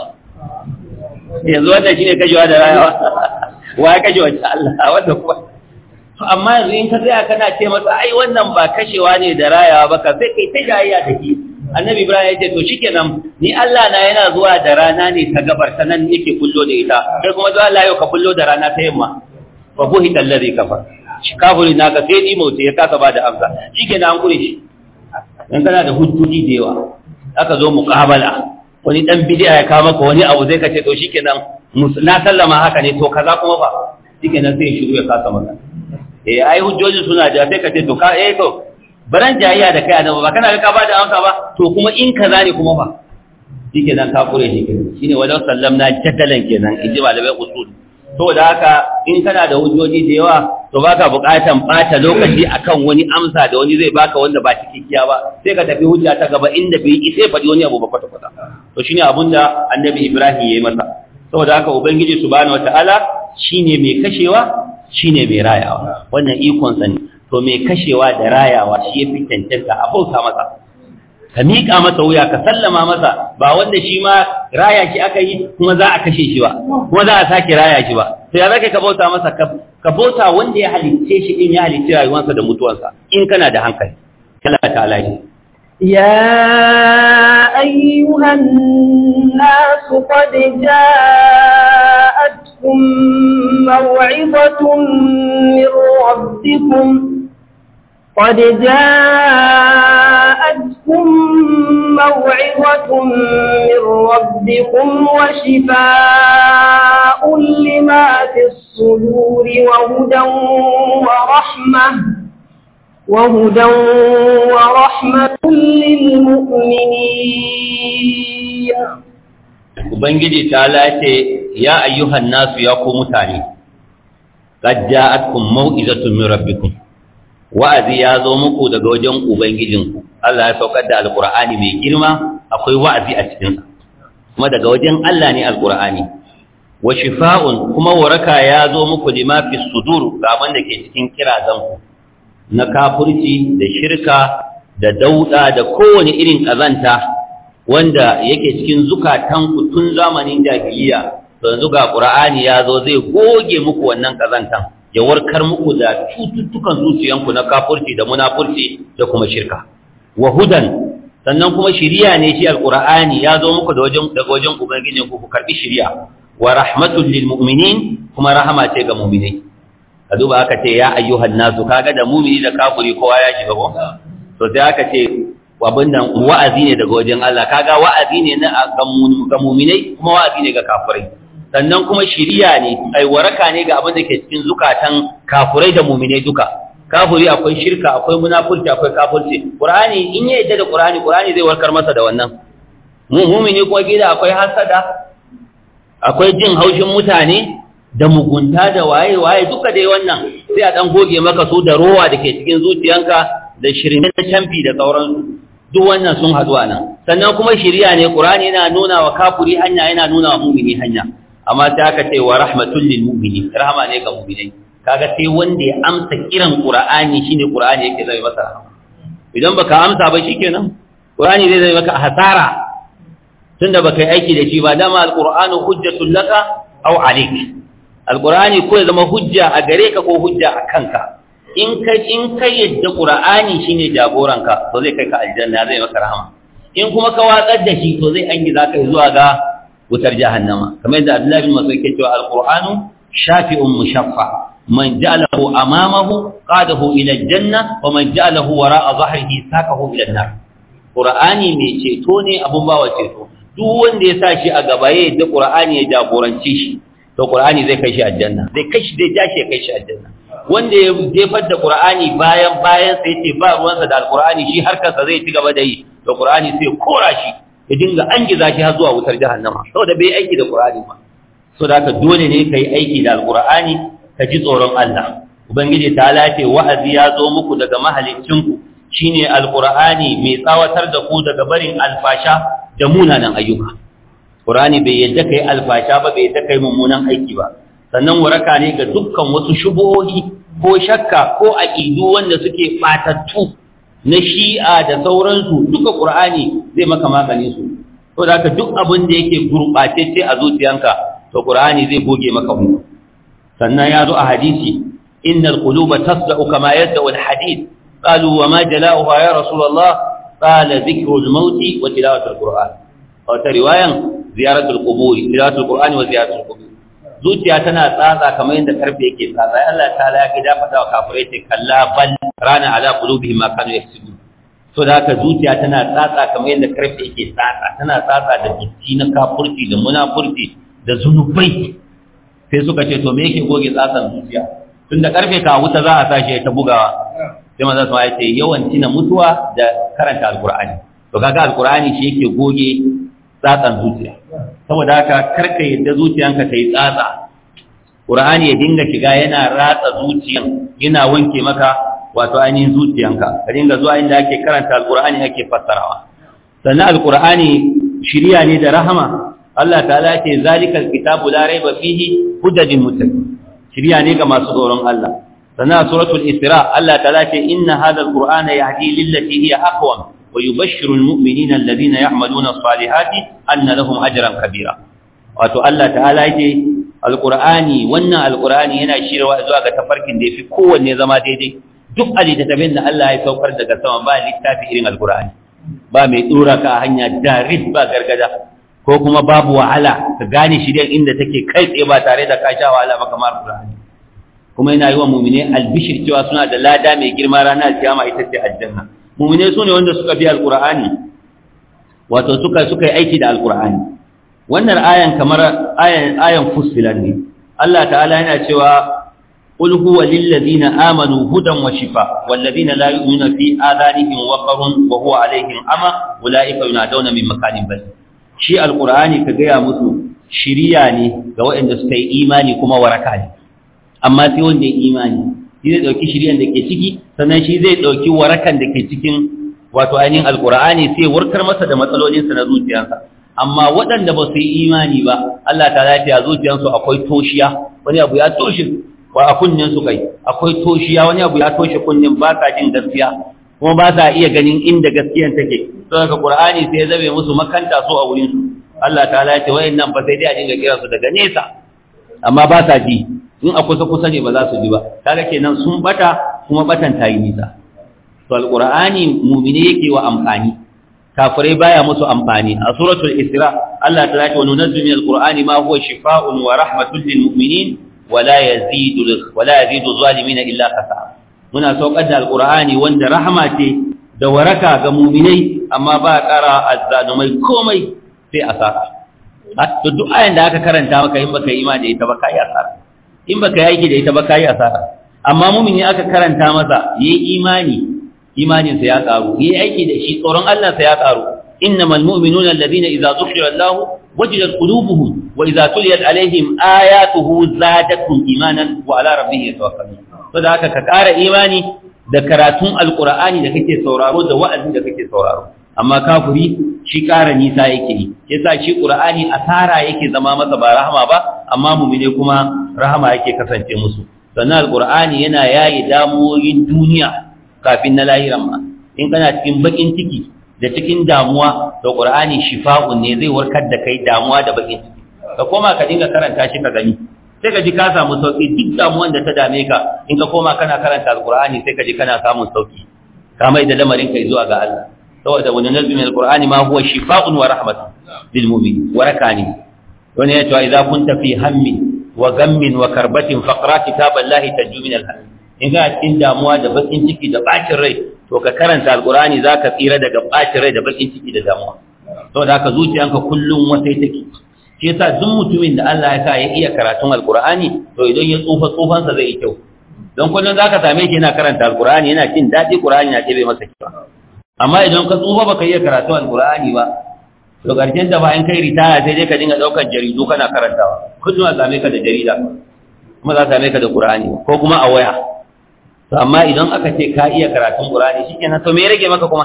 shi yanzu wannan shine kashewa da rayawa wa ya kashe wacce Allah wanda kuma to amma yanzu in ka tsaya kana ce masa ai wannan ba kashewa ne da rayawa ba ka sai kai ta jayayya da shi annabi ibrahim ya ce to shikenan ni Allah na yana zuwa da rana ne ta gabar ta nan yake kullo da ita kai kuma zuwa Allah yau ka kullo da rana ta yamma fa buhita alladhi kafar shi kafiri naka sai ni mauti ya kasa bada amsa shikenan an kure shi dan kana da hujjoji da yawa aka zo muqabala wani dan bid'a ya kawo maka wani abu zai ka ce to shikenan na sallama haka ne to kaza kuma ba shikenan sai shiru ya kasa maka eh ai hujjoji suna da sai ka ce to ka eh to baran jayayya da kai annabi ba kana ga ka bada amsa ba to kuma in kaza ne kuma ba shike nan ka kure shi kenan shine walau sallamna jadalan kenan inji malamai usul to da haka in kana da hujjoji da yawa to baka buƙatan bata lokaci akan wani amsa da wani zai baka wanda ba cikakkiya ba sai ka tafi hujja ta gaba inda bai yi sai faɗi wani abu ba kwata kwata to shine abun da annabi Ibrahim yayi masa saboda haka ubangiji subhanahu wataala shine mai kashewa shine mai rayawa wannan ikon sa ne to mai kashewa da rayawa shi ya fi cancanta a bauta masa ka miƙa masa wuya ka sallama masa ba wanda shi ma raya shi aka yi kuma za a kashe shi ba kuma za a sake raya shi ba to ya zaka ka bauta masa ka bauta wanda ya halicce shi din ya halicci rayuwarsa da mutuwarsa in kana da hankali kala ta alaji يا أيها الناس قد جاءتكم موعظة من ربكم قد جاءتكم موعظة من ربكم وشفاء لما في الصدور وهدى ورحمة وهدى ورحمة للمؤمنين Ubangiji ta lace ya ayyuhan nasu ya ku mutane, qad ja'atkum mau'izatun min rabbikum wa'azi ya zo muku daga wajen ubangijinku Allah ya saukar da alqur'ani mai girma akwai wa'azi a cikin sa kuma daga wajen Allah ne alqur'ani wa shifa'un kuma waraka ya zo muku lima fi sudur ga da ke cikin kirazanku na kafirci da shirka da dauda da kowane irin kazanta wanda yake cikin zukatanku tun zamanin jahiliya to yanzu ga qur'ani ya zo zai goge muku wannan kazantan ya warkar muku da cututtukan zuciyanku na kafirci da munafurci da kuma shirka wa hudan sannan kuma shiriya ne shi alqur'ani ya zo muku da wajen daga wajen ubangijin ku ku karbi shiriya wa rahmatul lil mu'minin kuma rahama ce ga mu'minai a duba aka ce ya ayyuhan nasu kaga da mu'mini da kafiri kowa ya shiga ko to sai aka ce abin nan wa'azi ne daga wajen Allah kaga wa'azi ne na ga mu'minai kuma wa'azi ne ga kafirai sannan kuma shiriya ne ai waraka ne ga abin da ke cikin zukatan kafurai da mu'minai duka kafuri akwai shirka akwai munafurci akwai kafirci qur'ani in ya yadda da qur'ani qur'ani zai warkar masa da wannan mu mu'mini ko gida akwai hasada akwai jin haushin mutane da mugunta da waye waye duka dai wannan sai a dan goge maka su da rowa da ke cikin zuciyanka da shirin da canfi da sauransu duk wannan sun haɗu a nan sannan kuma shiriya ne qur'ani yana nuna wa kafuri hanya yana nuna wa mu'mini hanya amma sai aka ce wa rahmatul lil mu'minin rahama ne ga mu'minai kaga sai wanda ya amsa kiran qur'ani shine qur'ani yake zai masa rahama idan baka amsa ba shikenan qur'ani zai zai maka hasara tunda baka yi aiki da shi ba dama alqur'anu hujjatul laka aw alayk alqur'ani ko ya zama hujja a gare ka ko hujja a kanka in ka in ka yadda qur'ani shine jagoranka to zai kai ka aljanna zai maka rahama in kuma ka watsar da shi to zai angi zaka zuwa ga wutar jahannama kamar yadda Abdullahi bin Mas'ud yake cewa alqur'anu shafi'un mushaffa man ja'alahu amamahu qadahu ila aljanna wa man ja'alahu wara'a dhahrihi saqahu ila an-nar qur'ani mai ceto ne abun bawa ceto duk wanda ya sa shi a gaba ya yadda qur'ani ya jagorance shi to qur'ani zai kai shi aljanna zai kai shi zai ja shi ya kai shi aljanna wanda ya jefar da qur'ani bayan bayan sai ce ba ruwansa da alqur'ani shi harkarsa zai ci gaba da yi to qur'ani sai kora shi ya dinga an giza shi har zuwa wutar jahannama saboda bai aiki da qur'ani ba saboda haka dole ne kai aiki da alqur'ani ka ji tsoron Allah ubangiji ta lafe wa'azi ya zo muku daga mahaliccinku shine alqur'ani mai tsawatar da ku daga barin alfasha da munanan ayyuka qur'ani bai yadda kai alfasha ba bai yadda kai mummunan aiki ba sannan waraka ne ga dukkan wasu shubuhohi ko shakka ko aqidu wanda suke batattu na shi'a da sauransu duka qur'ani zai maka magani su to da haka duk abin da yake gurbatacce a zuciyanka to qur'ani zai goge maka mu sannan ya zo a hadisi innal quluba tasda'u kama yad'u al-hadid qalu wa ma jala'uha ya rasulullah qala dhikru al-maut wa tilawatu al-qur'an wa ta riwayan ziyaratu al-qubur tilawatu al-qur'an wa ziyaratu al-qubur zuciya tana tsatsa kamar yadda karfe yake tsatsa Allah ta'ala ya ga dafa da kafirai ce kalla bal rana ala qulubihim ma kanu yaksubun so da haka zuciya tana tsatsa kamar yadda karfe yake tsatsa tana tsatsa da dutti na kafurci da munafurci da zunubai sai suka ce to me yake goge tsatsan zuciya tunda karfe ka wuta za a sashi ta bugawa sai manzo sama ya ce yawan tina mutuwa da karanta alqur'ani to kaga alqur'ani shi yake goge tsatsan zuciya saboda haka karka yadda zuciyanka ta yi tsatsa qur'ani ya dinga shiga yana ratsa zuciyan yana wanke maka wato ainihin zuciyanka ka dinga zuwa inda ake karanta alqur'ani ake fassarawa sannan alqur'ani shiriya ne da rahama Allah ta'ala ce zalikal kitabu la raiba fihi hudadin muttaqin shiriya ne ga masu tsoron Allah sannan suratul isra Allah ta'ala ce inna hadha alqur'ana yahdi lillati hiya aqwam wa yubashshiru almu'minina alladhina ya'maluna as-salihati anna lahum ajran kabira wato Allah ta'ala ce alqur'ani wannan alqur'ani yana shirwa zuwa ga tafarkin da yafi kowanne zama daidai duk alitabin da Allah ya saukar daga sama ba littafi irin alqur'ani ba mai dora ka hanya darid ba gargada ko kuma babu wahala ka gane shirya inda take kai tsaye ba tare da ka sha wahala ba kamar Qur'ani kuma yana yi wa mu'mine albishir cewa suna da lada mai girma ranar kiyama ita ce aljanna mu'mine su ne wanda suka bi alqur'ani wato suka suka yi aiki da alqur'ani wannan ayan kamar ayan ayan fusilan ne Allah ta'ala yana cewa قل هو للذين آمنوا هدى وشفاء والذين لا يؤمنون في آذانهم وقر وهو عليهم أمى أولئك ينادون من مكان بعيد shi alkur'ani ka gaya musu shiriya ne ga waɗanda suka yi imani kuma waraka ne amma sai wanda ya imani shi zai ɗauki shiriyan da ke ciki sannan shi zai ɗauki warakan da ke cikin wato ainihin alkur'ani sai warkar masa da matsalolinsa na zuciyarsa amma waɗanda ba su yi imani ba Allah ta lafiya zuciyarsu akwai toshiya wani abu ya toshe wa a kunnen su kai akwai toshiya wani abu ya toshe kunnen ba sa jin gaskiya kuma ba sa iya ganin inda gaskiyan take don haka qur'ani sai ya zabe musu makanta so a wurin su Allah ta'ala ya ce wayannan fa sai dai a dinga kira su daga nesa amma ba sa ji in a kusa kusa ne ba za su ji ba kaga kenan sun bata kuma batan tayi nisa to alqur'ani mu'mini yake wa amfani kafirai baya musu amfani a suratul isra Allah ta'ala ya ce wa nunazzilu min alqur'ani ma huwa shifaa'un wa rahmatun lil mu'minin wa la yazidu wa la yazidu zalimin illa khasara muna saukar da alkur'ani wanda rahama ce da waraka ga muminai amma ba ƙara azzalumai komai sai asara to duk ayan da aka karanta maka in baka yi imani da ita ba kai asara in baka yi aiki da ita ba kai asara amma mumini aka karanta masa yayi imani imanin sa ya karu yayi aiki da shi tsoron Allah sa ya karu innamal mu'minuna alladhina idza dhukira Allah wajilat qulubuhum wa idza tuliyat alaihim ayatuhu zadatuhum imanan wa ala rabbihim yatawakkalun to da haka ka kara imani da karatun alqur'ani da kake sauraro da wa'azin da kake sauraro amma kafiri shi ƙara nisa yake yi yasa shi qur'ani asara yake zama masa ba rahama ba amma mu'mine kuma rahama yake kasance musu sannan alqur'ani yana yayi damuwoyin duniya kafin na lahiran ma in kana cikin bakin ciki da cikin damuwa to qur'ani shifa'un ne zai warkar da kai damuwa da bakin ciki ka koma ka dinga karanta shi ka gani sai ka ji ka samu sauki duk damuwan da ta dame ka in ka koma kana karanta alqur'ani sai ka ji kana samun sauki ka mai da lamarin kai zuwa ga Allah saboda wani nazmi min alqur'ani ma huwa shifaa'un wa rahmatun lil mu'min waraka ne wani ya ce idza kunta fi hammin wa ghammin wa karbatin faqra kitaballahi tajju min al-hamm in ga cikin damuwa da bakin ciki da bacin rai to ka karanta alqur'ani zaka tsira daga bacin rai da bakin ciki da damuwa saboda haka zuciyanka kullum wasai take shi yasa duk mutumin da Allah ya sa ya iya karatun alqur'ani to idan ya tsufa tsufansa zai yi kyau don kullum zaka same shi yana karanta alqur'ani yana jin daɗi qur'ani na ɗebe masa kyau amma idan ka tsufa baka iya karatu alqur'ani ba to karshen da bayan kai ritaya sai dai ka dinga daukar jaridu kana karantawa kullum a same ka da jarida kuma za a same ka da qur'ani ko kuma a waya to amma idan aka ce ka iya karatun qur'ani shikenan to me ya rage maka kuma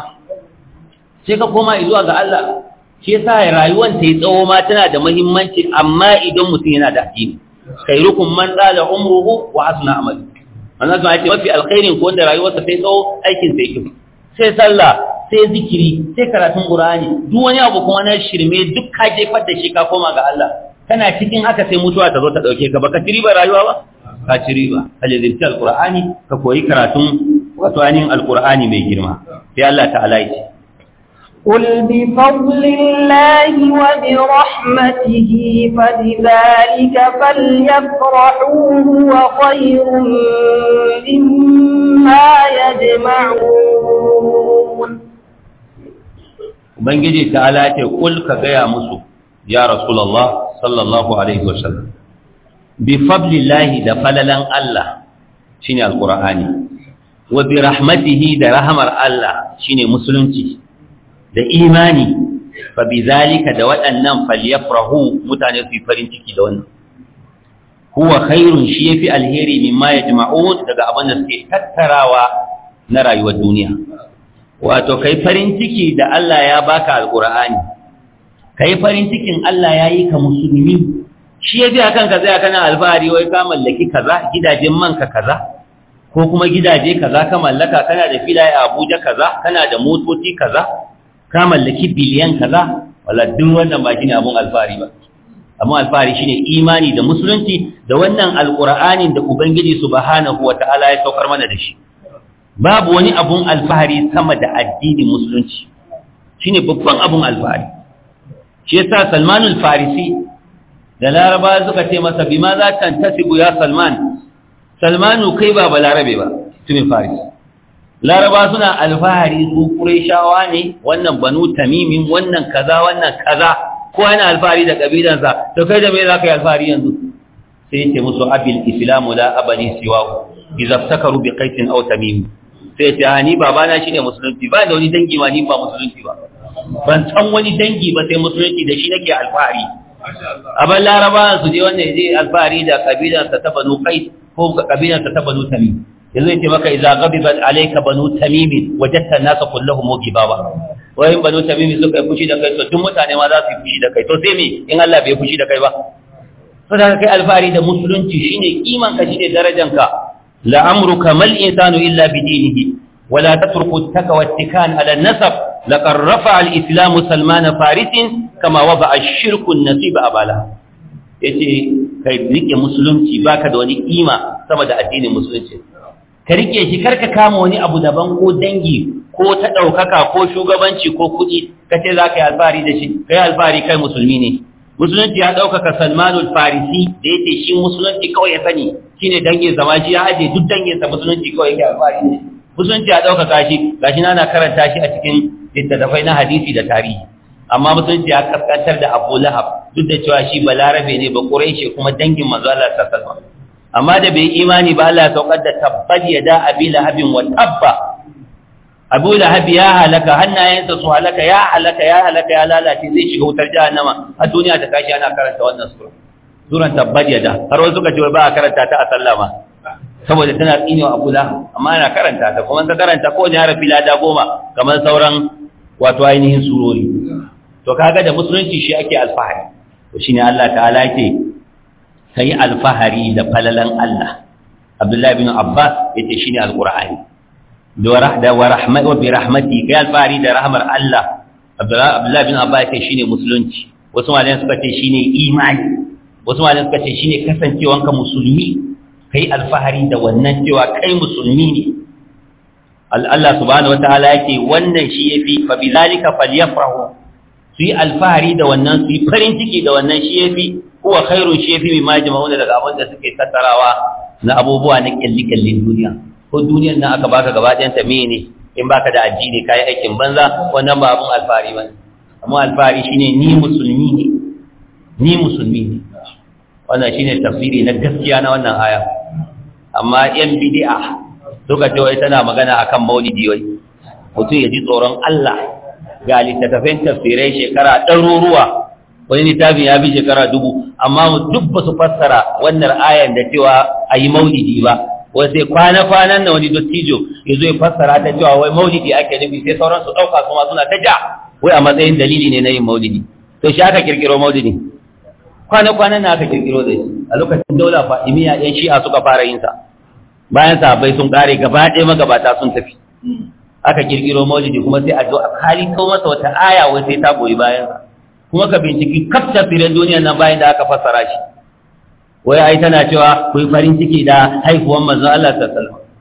sai ka koma zuwa ga Allah shi yasa rayuwar ta yi tsawo ma tana da muhimmanci amma idan mutum yana da addini khairukum man dala umruhu wa hasuna amalu wannan kuma ce mafi alkhairin ko wanda rayuwarsa ta yi tsawo aikin sa yake sai sallah sai zikiri sai karatun qur'ani duk wani abu kuma na shirme duk ka jefar da shi ka koma ga Allah kana cikin haka sai mutuwa ta zo ta dauke ka baka ci riba rayuwa ba ka ci riba halizirci alqur'ani ka koyi karatun wato ainihin alqur'ani mai girma sai Allah ta'ala ya ce قل بفضل الله وبرحمته فبذلك فليفرحوا هو خير مما يجمعون Ubangiji ta'ala ce kul ka gaya musu ya Rasulullah sallallahu alaihi wasallam bi fadlillahi da falalan Allah shine alqur'ani wa bi rahmatihi da rahmar Allah shine musulunci da imani fa bi zalika da waɗannan falyafrahu mutane su yi farin ciki da wannan huwa khairun shi yafi alheri mimma yajma'un daga abin da suke tattarawa na rayuwar duniya wato kai farin ciki da Allah ya baka alqur'ani kai farin cikin Allah ya yi ka musulmi shi yafi akan ka zai kana alfahari wai ka mallaki kaza gidajen manka kaza ko kuma gidaje kaza ka mallaka kana da filaye a Abuja kaza kana da motoci kaza ka mallaki biliyan kaza wala duk wannan ba shine abun alfahari ba amma alfahari shine imani da musulunci da wannan alqur'anin da ubangiji subhanahu wataala ya saukar mana da shi babu wani abun alfahari sama da addinin musulunci shine babban abun alfahari shi yasa Salmanul Farisi da Laraba suka ce masa bima za ta tasibu ya Salman Salmanu kai ba balarabe ba tumin Farisi Laraba suna alfahari su Qurayshawa ne wannan Banu Tamimin wannan kaza wannan kaza ko yana alfahari da kabilansa to kai da me za ka yi alfahari yanzu sai ce musu abil islamu la abani siwahu idza iftakaru bi qaisin aw tamim sai ce ni babana shine musulunci ba da wani dangi ma ni ba musulunci ba ban san wani dangi ba sai musulunci da shi nake alfahari abin laraba su je wannan je alfahari da kabilansa ta banu qais ko kabilansa ta banu tamim yanzu yace maka idza ghadibat alayka banu tamim wajadta an-nasa kulluhum gibaba wayin banu tamim suka yi fushi da kai to duk mutane ma za su yi fushi da kai to sai me in Allah bai fushi da kai ba to da kai alfahari da musulunci shine kiman ka shine darajanka la amruka mal insanu illa bi dinihi ولا تترك التكوى والتكان على النسب لقد رفع الإسلام سلمان فارس كما وضع الشرك النصيب أبالا yace kai rike musulunci baka da wani kima sama da addinin musulunci ka rike shi karka kama wani abu daban ko dangi ko ta daukaka ko shugabanci ko kuɗi kace za ka yi alfahari da shi kai alfahari kai musulmi ne musulunci ya daukaka Salmanul Farisi da yace shi musulunci kawai ya sani shine dangin zama shi ya aje duk dangin sa musulunci kawai yake alfahari ne musulunci ya ɗaukaka shi gashi na na karanta shi a cikin littattafai na hadisi da tarihi amma musulunci ya kaskantar da Abu Lahab duk da cewa shi balarabe ne ba Quraishi kuma dangin manzo Allah sallallahu alaihi amma da bai imani ba Allah ya saukar da tabbad yada abi lahabin wa tabba Abu Lahab ya halaka hannayensa su halaka ya halaka ya halaka ya lalace zai shiga wutar jahannama a duniya ta kashi ana karanta wannan sura suran tabbad yada har wasu suka ce ba a karanta ta a sallama saboda tana tsinewa Abu Lahab amma ana karanta ta kuma ta karanta ko ne harafi lada goma kamar sauran wato ainihin surori to kaga da musulunci shi ake alfahari to shine Allah ta'ala yake kai alfahari da falalan Allah Abdullah ibn Abbas yace shine alqur'ani da rahda wa rahmati wa bi rahmati kai alfahari da rahmar Allah Abdullah ibn Abbas yace shine musulunci wasu malaman suka ce shine imani wasu malaman suka ce shine kasancewanka musulmi kai alfahari da wannan cewa kai musulmi ne Allah subhanahu wataala yake wannan shi yafi fa bizalika falyafrahu su yi alfahari da wannan su yi farin ciki da wannan shi yafi huwa khairun shi yafi mimma jama'una daga abin da suke tattarawa na abubuwa na kyalli-kyallin duniya ko duniyar nan aka baka gaba ɗayan ta ne in baka da addini kai aikin banza wannan ba abun alfahari ba amma alfahari shine ni musulmi ne ni musulmi ne wannan shine tafsiri na gaskiya na wannan aya amma yan bid'a suka ce wai tana magana akan maulidi wai mutum ya ji tsoron Allah ga littattafan tafsirai shekara ɗaruruwa wani littafin ya bi shekara dubu amma mu duk ba su fassara wannan ayan da cewa a yi maulidi ba wai sai kwana-kwanan na wani dottijo ya zo ya fassara ta cewa wai maulidi ake nufi sai sauran su ɗauka kuma suna ta ja wai a matsayin dalili ne na yin maulidi to shi aka kirkiro maulidi kwana-kwanan na aka kirkiro da shi a lokacin daula fa'imiya ɗan shi'a suka fara yin sa bayan sahabbai sun kare gaba ɗaya magabata sun tafi aka kirkiro maulidi kuma sai a zo a kali kawo masa wata aya wai sai ta goyi bayan sa kuma ka binciki kaf tafsirin duniyar nan bayan da aka fassara shi wai ai tana cewa ku yi farin ciki da haihuwan manzon Allah sallallahu alaihi wasallam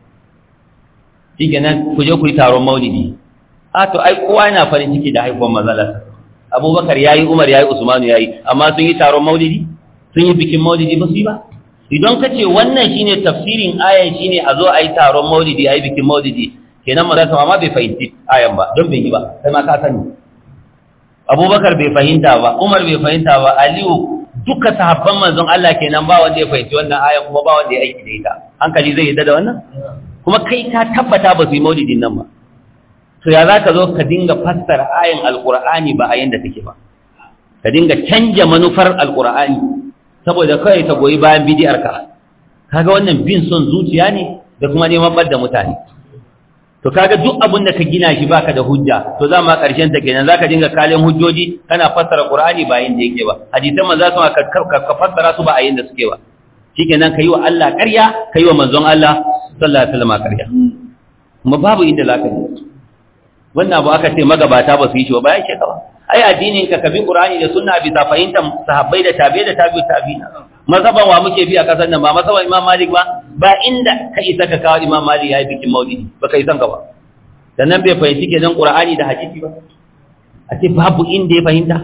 shikenan ku je ku yi taron maulidi a to ai kowa yana farin ciki da haihuwan manzon Allah Abubakar yayi Umar yayi Usmanu yayi amma sun yi taron maulidi sun yi bikin maulidi ba su yi ba idan ka ce wannan shine tafsirin ayan shine a zo a yi taron maulidi a yi bikin maulidi kenan maza sama ma bai fahimci ayan ba don bai yi ba sai ma ka sani abubakar bai fahimta ba umar bai fahimta ba aliyu duka sahabban manzon Allah kenan ba wanda ya fahimci wannan ayan kuma ba wanda ya aiki da ita hankali zai yadda da wannan kuma kai ka tabbata ba su yi maulidin nan ba to ya za ka zo ka dinga fassara ayan alkur'ani ba a yanda take ba ka dinga canja manufar alkur'ani saboda kawai ta goyi bayan bidiyarka kaga wannan bin son zuciya ne da kuma neman bar da mutane to kaga duk abin da ka gina shi baka da hujja to za ma karshen ta kenan zaka dinga kalin hujjoji kana fassara qur'ani ba yin da yake ba hadisan manzo sun ka ka fassara su ba a yin da suke ba shikenan kai wa Allah ƙarya kai wa manzon Allah sallallahu alaihi wasallam ƙarya kuma babu inda zaka yi wannan abu aka ce magabata ba su yi shi ba ya ce ka ba ai addinin ka kabi qur'ani da sunna bisa fahimtar sahabbai da tabi'i da tabi'u tabi'ina mazhaban wa muke bi a kasar nan ba mazhaban imam malik ba ba inda ka isa ka kawo imam malik yayi bikin maulidi ba kai san ka ba dan nan bai fahimci kenan qur'ani da hadisi ba a ce babu inda ya fahimta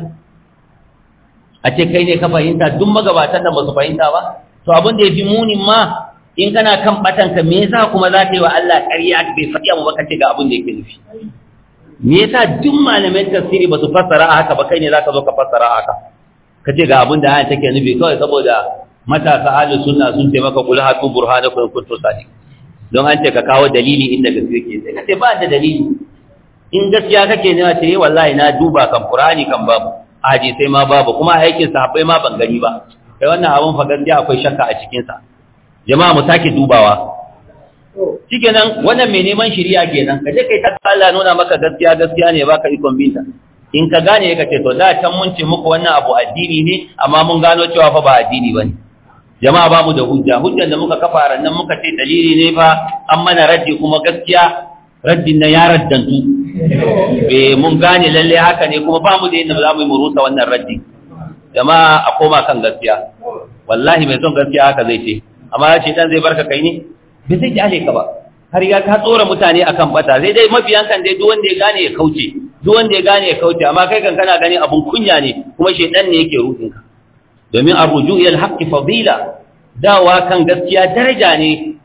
a ce kai ne ka fahimta duk magabatan nan ba su fahimta ba to abin da ya fi munin ma in kana kan batanka me yasa kuma za ka yi wa Allah ƙarya bai faɗi mu ba ka ce ga abin da yake nufi me yasa duk malaman tafsiri ba su fassara a haka ba kai ne zaka zo ka fassara a haka ka ce ga abin da ayan take nufi kawai saboda matasa ahli sunna sun ce maka kul hatu burhanakum kuntum sadiq don an ce ka kawo dalili inda gaskiya ke sai ka ce ba da dalili in gaskiya kake ne ce wallahi na duba kan qur'ani kan babu hadisi ma babu kuma aikin sahabbai ma ban gani ba kai wannan abun fa gaskiya akwai shakka a cikin sa jama'a mu sake dubawa shikenan wannan mai neman shiriya kenan ka je kai ta Allah nuna maka gaskiya gaskiya ne baka ikon binta in ka gane ka ce to da can mun ce muku wannan abu addini ne amma mun gano cewa fa ba addini bane jama'a ba mu da hujja hujjan da muka kafa rannan muka ce dalili ne fa an mana raddi kuma gaskiya raddin na ya raddantu eh mun gane lalle haka ne kuma ba mu da yadda za mu yi mu rusa wannan raddi jama'a a koma kan gaskiya wallahi mai son gaskiya haka zai ce amma ya ce dan zai barka kai ne bai zai kyale ka ba har ya ka tsora mutane akan bata sai dai mafiyan kan dai duk wanda ya gane ya kauce duk wanda ya gane ya kauce amma kai kan kana gani abun kunya ne kuma shedan ne yake rudin ka domin arruju ila alhaqqi fadila dawa kan gaskiya daraja ne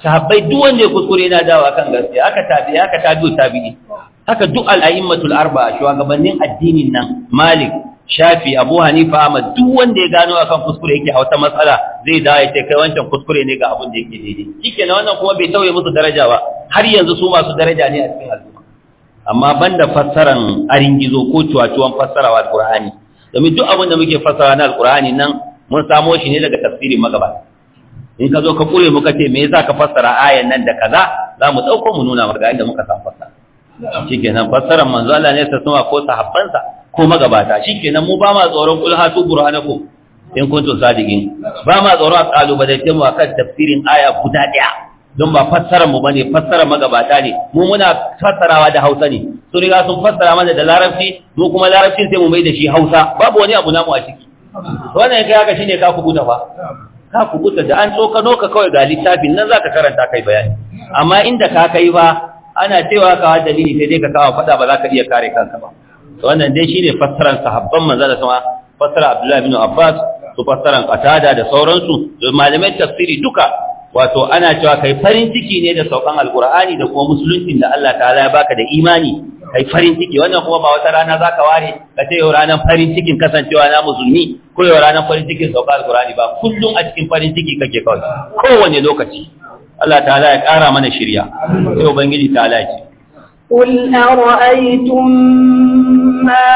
sahabbai duk wanda ya kuskure yana dawo kan gaskiya aka tabi aka tabi tabi'i haka duk al'a'immatul arba'a shugabannin addinin nan Malik Shafi Abu Hanifa Ahmad duk wanda ya gano akan kuskure yake a wata matsala zai dawo ya ce kai wancan kuskure ne ga abin da yake daidai shikenan wannan kuma bai tauye musu daraja ba har yanzu su masu daraja ne a cikin al'umma amma banda fassaran arin gizo ko cuwacuwan fassarawa alqur'ani domin duk abin da muke fassara na alqur'ani nan mun samo shi ne daga tafsirin magabata in ka zo ka kure muka ce me yasa ka fassara ayan nan da kaza za mu dauko mu nuna maka inda muka san fassara shikenan fassarar manzo Allah ne sa sama ko sahabbansa ko magabata shikenan mu ba ma tsoron kul hatu burhanakum in kuntum sadiqin ba ma tsoron a kalubalace mu akan tafsirin aya guda daya don ba fassarar mu bane fassarar magabata ne mu muna fassarawa da Hausa ne su riga sun fassara mana da Larabci mu kuma Larabcin sai mu mai da shi Hausa babu wani abu namu a ciki wannan kai haka shine ka kubuta fa ka kubuta da an tsokano ka kawai ga littafin nan zaka karanta kai bayani amma inda ka kai ba ana cewa ka dalili sai dai ka kawo fada ba za ka iya kare kanka ba wannan dai shine fassaran sahabban manzo da sama fassara Abdullah ibn Abbas su fassaran Qatada da sauransu malamai tafsiri duka wato ana cewa kai farin ciki ne da saukan alqur'ani da kuma musuluncin da Allah ta'ala ya baka da imani kai farin ciki wannan kuma ba wata rana zaka ware ka ce yau ranar farin cikin kasancewa na musulmi ko yau ranar farin cikin saukan alqur'ani ba kullum a cikin farin ciki kake kawai kowane lokaci Allah ta'ala ya ƙara mana shirya sai ubangiji ta'ala ce قل أرأيتم ما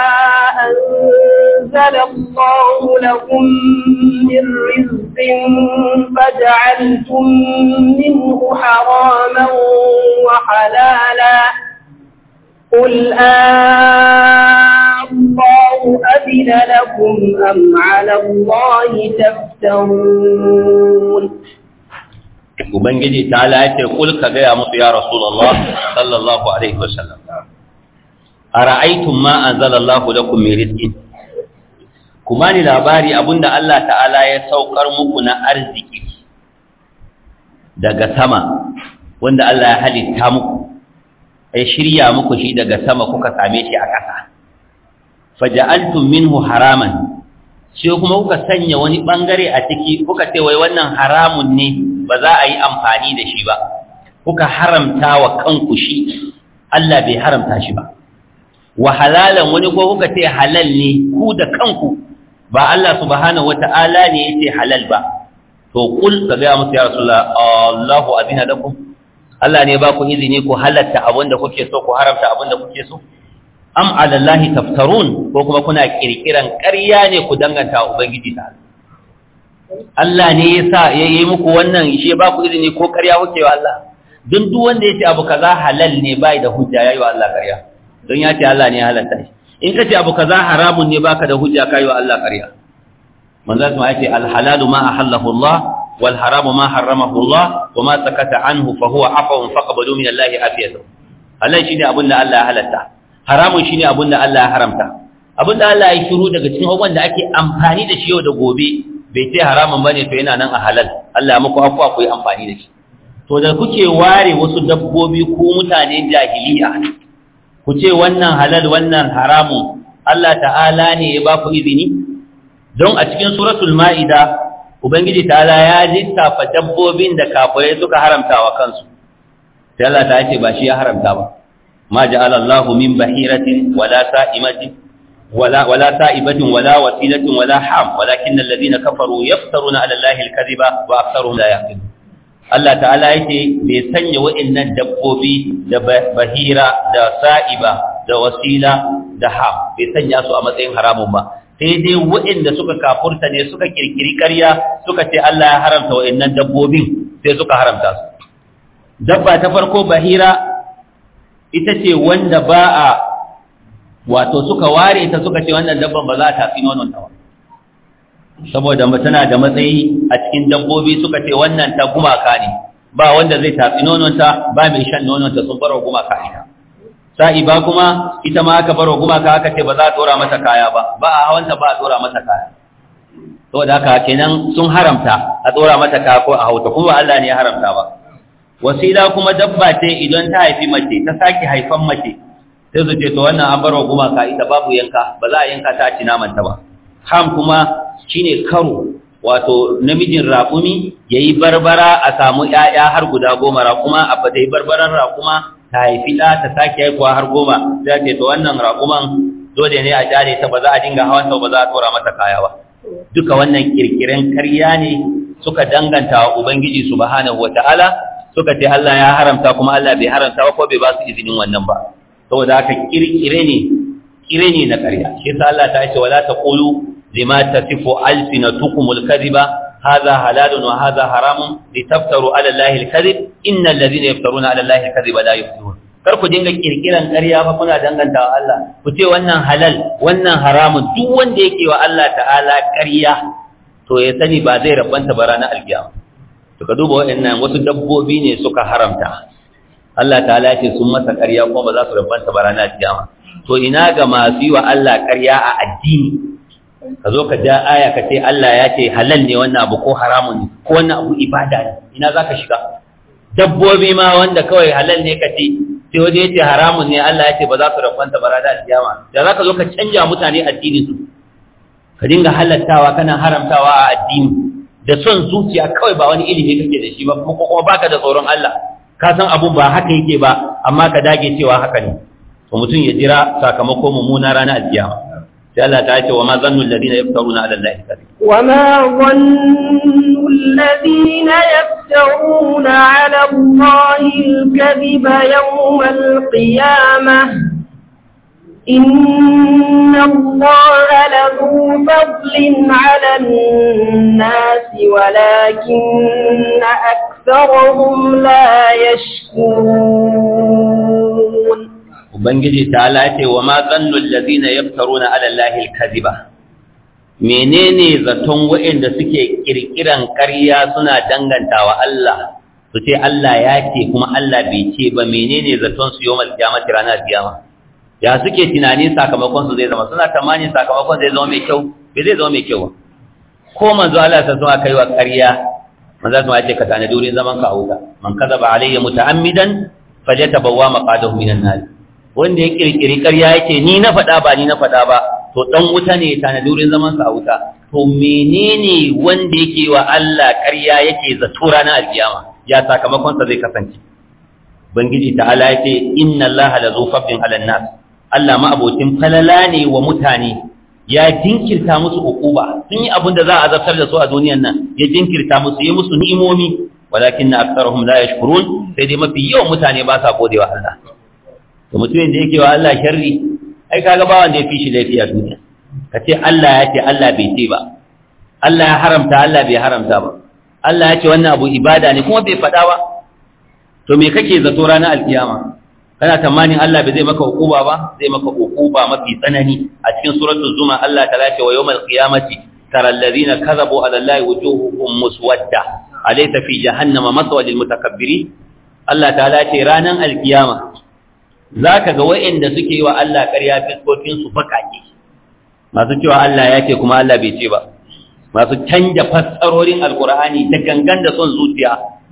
أنزل الله لكم من رزق فجعلتم منه حراما وحلالا قل آه الله أذن لكم أم على الله تفترون ubangiji ta lace kul ka gaya musu ya rasulullah sallallahu alaihi wasallam ara'aytum ma anzalallahu lakum min rizqin kuma ni labari abinda Allah ta'ala ya saukar muku na arziki daga sama wanda Allah ya halitta muku ya shirya muku shi daga sama kuka same shi a ƙasa faja'altum minhu haraman sai kuma kuka sanya wani bangare a ciki kuka ce wai wannan haramun ne ba za a yi amfani da shi ba kuka haramta wa kanku shi Allah bai haramta shi ba wa halalan wani ko kuka ce halal ne ku da kanku ba Allah subhanahu wata'ala ne yace halal ba to kul ka ga musu ya rasulullah Allahu azina lakum Allah ne ba ku izini ku halatta abin da kuke so ku haramta abin da kuke so am ala Allahi taftarun ko kuma kuna kirkiran ƙarya ne ku danganta ubangiji ta Allah ne ya sa ya yi muku wannan shi ba ku izini ko ƙarya kuke wa Allah don duk wanda ya ce abu kaza halal ne bai da hujja yayi wa Allah ƙarya don ya ce Allah ne ya halatta shi in ka ce abu kaza haramun ne baka da hujja kai wa Allah ƙarya manzo kuma ya ce al halalu ma ahallahu Allah wal haramu ma harramahu Allah wa ma sakata anhu fa huwa afawun faqbalu min Allah afiyatu halal shine abin da Allah ya halatta haramun shine abin da Allah ya haramta abin da Allah ya shiru daga cikin abubuwan da ake amfani da shi yau da gobe bai ce haramun bane to yana nan a halal Allah ya muku afwa ku yi amfani da shi to da kuke ware wasu dabbobi ko mutane jahiliya ku ce wannan halal wannan haramun Allah ta'ala ne ya ba ku izini don a cikin suratul ma'ida ubangiji ta'ala ya lissafa dabbobin da kafirai suka haramta wa kansu sai Allah ta ce ba shi ya haramta ba ma ja'ala Allahu min bahiratin wala sa'imatin ولا ولا سائبة ولا وسيلة ولا حام ولكن الذين كفروا يفترون على الله الكذب وأكثرهم لا يعقلون Allah ta'ala yake bai sanya wa'annan dabbobi da bahira da sa'iba da wasila da ham bai sanya su a matsayin haramun ba sai dai wa'anda suka kafurta ne suka kirkiri ƙarya suka ce Allah ya haramta wa'annan dabbobin sai suka haramta su dabba ta farko bahira ita ce wanda ba a wato suka ware ta suka ce wannan dabban ba za ta tafi nonon ta ba saboda tana da matsayi a cikin dabbobi suka ce wannan ta gumaka ne ba wanda zai tafi nonon ta ba mai shan nonon ta sun barwa gumaka ita sa'i ba kuma ita ma aka barwa gumaka aka ce ba za a dora mata kaya ba ba a hawanta ba a dora mata kaya saboda haka kenan sun haramta a dora mata kaya ko a hauta kuma Allah ne ya haramta ba wasila kuma dabba ce idan ta haifi mace ta sake haifan mace sai su ce to wannan an barwa gumaka ita babu yanka ba za a yanka ta a ci namanta ba ham kuma shine karo wato namijin raƙumi ya yi barbara a samu ‘ya'ya har guda goma raƙuma a fata yi barbaran raƙuma ta haifi ɗa ta sake haifuwa har goma za ce to wannan raƙuman dole ne a jare ta ba za a dinga hawan ta ba za a tora mata kaya ba duka wannan kirkiren karya ne suka danganta wa ubangiji subhanahu wata'ala suka ce Allah ya haramta kuma Allah bai haramta ba ko bai ba su izinin wannan ba saboda haka kirkire ne kire ne na karya shi yasa Allah ta ce wala taqulu lima tasifu alsinatukumul kadhiba hadha halalun wa hadha haramun litaftaru ala allahi alkadhib innal ladhina yaftaruna ala allahi alkadhiba la yuflihun kar ku dinga kirkiran ƙarya ba kuna danganta wa Allah ku ce wannan halal wannan haramun duk wanda yake wa Allah ta'ala ƙarya to ya sani ba zai rabanta ba ranar alkiyama to ka duba waɗannan wasu dabbobi ne suka haramta Allah ta'ala ce sun masa ƙarya kuma ba za su rabanta ba ranar alkiyama to ina ga masu yi wa Allah ƙarya a addini ka zo ka ja aya ka ce Allah ya ce halal ne wannan abu ko haramun ne ko wannan abu ibada ne ina za ka shiga dabbobi ma wanda kawai halal ne ka ce sai waje ya ce haramun ne Allah ya ce ba za su rabanta ba ranar alkiyama da za ka zo ka canja mutane addinin su ka dinga halattawa kana haramtawa a addini da son zuciya kawai ba wani ilimi kake da shi ba kuma kuma baka da tsoron Allah ka san abun ba haka yake ba amma ka dage cewa haka ne to mutum ya jira sakamako mummuna ranar alkiyama sai Allah ta ce wa ma zannu alladhina yaftaruna ala allahi kadhib wa ma zannu alladhina yaftaruna ala allahi alkadhiba yawm alqiyamah إن الله لذو فضل على الناس ولكن أكثرهم لا يشكرون Ubangiji ta lace wa ma zannul ladina yaftaruna ala Allahi al-kadhiba menene zaton waɗanda suke kirkiran ƙarya suna dangantawa Allah su ce Allah ya ce kuma Allah bai ce ba menene zaton su yawmal qiyamati ranar kiyama ya suke tunani sakamakon su zai zama suna tamanin sakamakon zai zama mai kyau bai zai zama mai kyau ba ko manzo Allah ta zuwa kai wa ƙarya manzo ta ce ka tana durin zaman ka auka man kadaba alayya muta'ammidan fajatabawwa maqadahu minan nar wanda ya kirkiri ƙarya yake ni na faɗa ba ni na faɗa ba to dan wuta ne tana durin zaman sa wuta to menene wanda yake wa Allah ƙarya yake zato ranar alkiyama ya sakamakon sa zai kasance bangiji ta'ala yake inna allaha lazu fadlin 'alan nas Allah ma'abocin falala ne wa mutane ya jinkirta musu ukuba sun yi abin da za a azabtar da su a duniyan nan ya jinkirta musu yi musu ni'imomi walakin na aksarahum la yashkurun sai dai mafi yawan mutane ba sa godewa Allah to mutumin da yake wa Allah sharri ai kaga ba wanda ya fi shi laifi a duniya ka ce Allah ya ce Allah bai ce ba Allah ya haramta Allah bai haramta ba Allah ya ce wannan abu ibada ne kuma bai faɗa ba to me kake zato ranar alkiyama kana tamanin Allah bai zai maka hukuba ba zai maka hukuba mafi tsanani a cikin suratul zuma Allah ta lace wa yawmal qiyamati tara alladhina kadhabu ala allahi wujuhuhum muswadda alaysa fi jahannama maswa lil mutakabbirin Allah ta lace ranan alkiyama zaka ga wayanda suke yi wa Allah ƙarya fiskokin su bakake masu cewa Allah ya ce kuma Allah bai ce ba masu canja fassarorin alqur'ani da gangan da son zuciya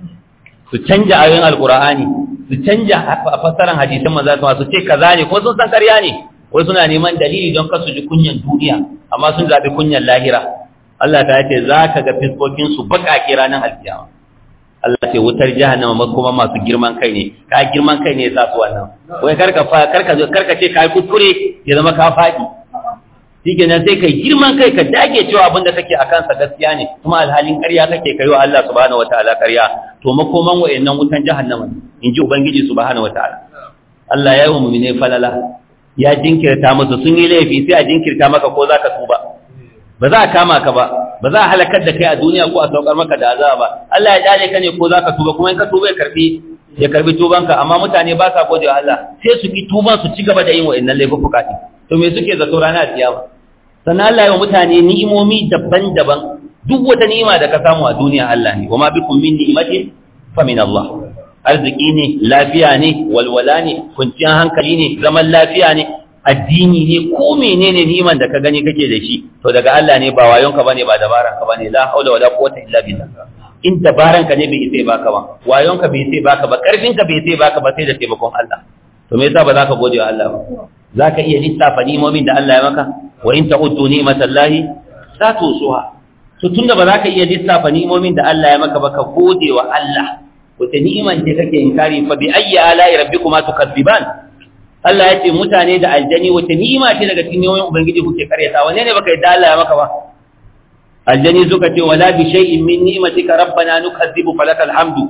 su canja ayoyin alqur'ani su canja fassaran hadisan manzo su ce kaza ne ko sun san ƙarya ne wai suna neman dalili don kasu ji kunyan duniya amma sun zabi kunyan lahira Allah ta ce za ka ga fiskokin su baƙaƙe ranar alkiyama Allah ce wutar jahannama kuma masu girman kai ne ka girman kai ne ya sa su wannan wai karka karka karka ce kai kuskure ya zama ka faɗi shikenan sai kai girman kai ka dage cewa abin da kake akan sa gaskiya ne kuma alhalin ƙarya kake kai wa Allah subhanahu wataala ƙarya to makoman wayannan wutan jahannama in ji ubangiji subhanahu wataala Allah ya yi wa mu'mine falala ya jinkirta musu sun yi laifi sai a jinkirta maka ko zaka tuba ba za a kama ka ba ba za a halakar da kai a duniya ko a saukar maka da azaba ba Allah ya dale ka ne ko zaka tuba kuma in ka tuba ya karbi ya karbi tubanka amma mutane ba sa gode wa Allah sai su ki tuban su ci gaba da yin wa'annan laifuka to me suke zato ranar kiyama sannan Allah ya wa mutane ni'imomi daban-daban duk wata ni'ima da ka samu a duniya Allah ne wa ma bikum min ni'matin fa min Allah arziki ne lafiya ne walwala ne kwanciyar hankali ne zaman lafiya ne addini ne ko menene niman da ka gani kake da shi to daga Allah ne ba wayonka bane ba dabaran ka bane la haula wala quwwata illa billah in dabaran ka ne bai sai baka ba wayonka bai sai baka ba karfin ka bai sai baka ba sai da taimakon Allah to me yasa ba za ka gode wa Allah ba za ka iya lissafa ni'imomin da Allah ya maka wa in ta'uddu ni'matallahi la tusuha to tunda ba za ka iya lissafa ni'imomin da Allah ya maka ba ka gode wa Allah wata ni'iman ce kake inkari fa bi ayyi ala'i rabbikuma tukazziban Allah ya ce mutane da aljani wata ni'ima ce daga cikin ni'imomin ubangiji kuke karyata wane ne baka yadda Allah ya maka ba aljani suka ce wala bi shay'in min ni'matika rabbana nukazzibu falakal hamdu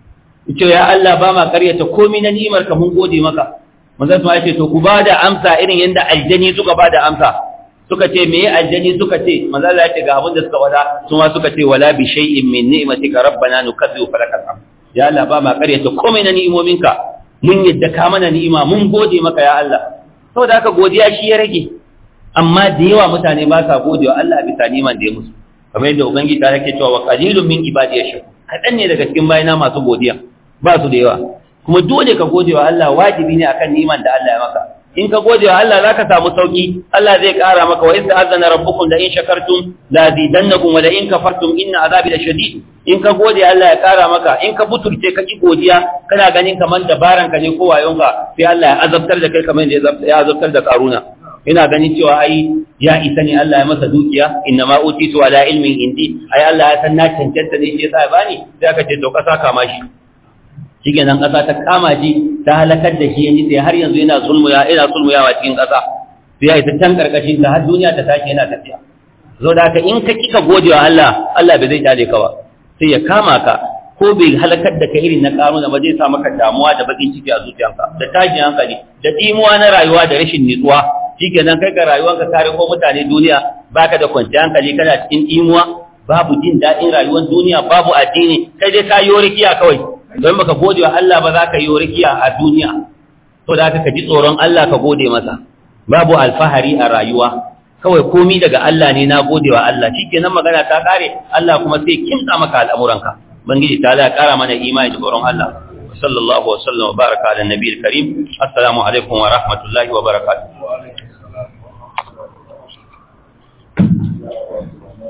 ce ya Allah ba ma karyata komai na ni'imar ka mun gode maka manzon ya ce to ku bada amsa irin yanda aljani suka bada amsa suka ce meye aljani suka ce manzon Allah ya ce ga abin da suka wada su ma suka ce wala bi shay'in min ni'matika rabbana nukazzibu falakal hamdu ya Allah ba ma karyata komai na ni'imominka mun yadda ka mana ni'ima mun gode maka ya Allah saboda haka godiya shi ya rage amma da yawa mutane ba sa gode wa Allah bisa ni'man da ya musu kamar yadda ubangiji ta yake cewa wa qalilun min ibadiy shakur kadan ne daga cikin bayina masu godiya ba su da yawa kuma dole ka gode wa Allah wajibi ne akan ni'man da Allah ya maka in ka gode wa Allah zaka samu sauki Allah zai kara maka wa idza azana rabbukum la in shakartum la zidannakum wa la in kafartum inna azabi lashadid in ka gode Allah ya kara maka in ka buturce ka ki godiya kana ganin kaman dabaran ka ne ko wayonka sai Allah ya azabtar da kai kamar yadda ya azabtar da karuna ina ganin cewa ai ya isa ne Allah ya masa dukiya inna ma utitu ala ilmin indi ai Allah ya san na cancanta ne shi yasa ya bani sai aka ce to kasa kama shi shikenan kasa ta kama shi ta halakar da shi yanzu sai har yanzu yana zulmuya yana sulmuyawa cikin kasa sai ya ta can karkashin ta har duniya ta tashi yana tafiya zo da haka in ka kika gode wa Allah Allah bai zai kyale ka ba sai ya kama ka ko bai halakar da ka irin na karuna ba zai sa maka damuwa da bakin ciki a zuciyanka da tashin hankali da dimuwa na rayuwa da rashin nutsuwa shikenan kai ka rayuwanka kare ko mutane duniya baka da kwanciyar hankali kana cikin dimuwa babu jin daɗin rayuwar duniya babu addini kai dai ka yi rikiya kawai don baka gode wa Allah ba za ka yi rikiya a duniya to da ka ji tsoron Allah ka gode masa babu alfahari a rayuwa kawai komi daga Allah ne na gode wa Allah shikenan magana ta kare Allah kuma sai kimtsa maka al'amuranka bangiji ta Allah kara mana imani da tsoron Allah sallallahu wa sallam wa baraka ala nabiyil karim assalamu alaikum wa rahmatullahi wa barakatuh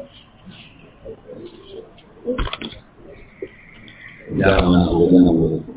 ya mana wajen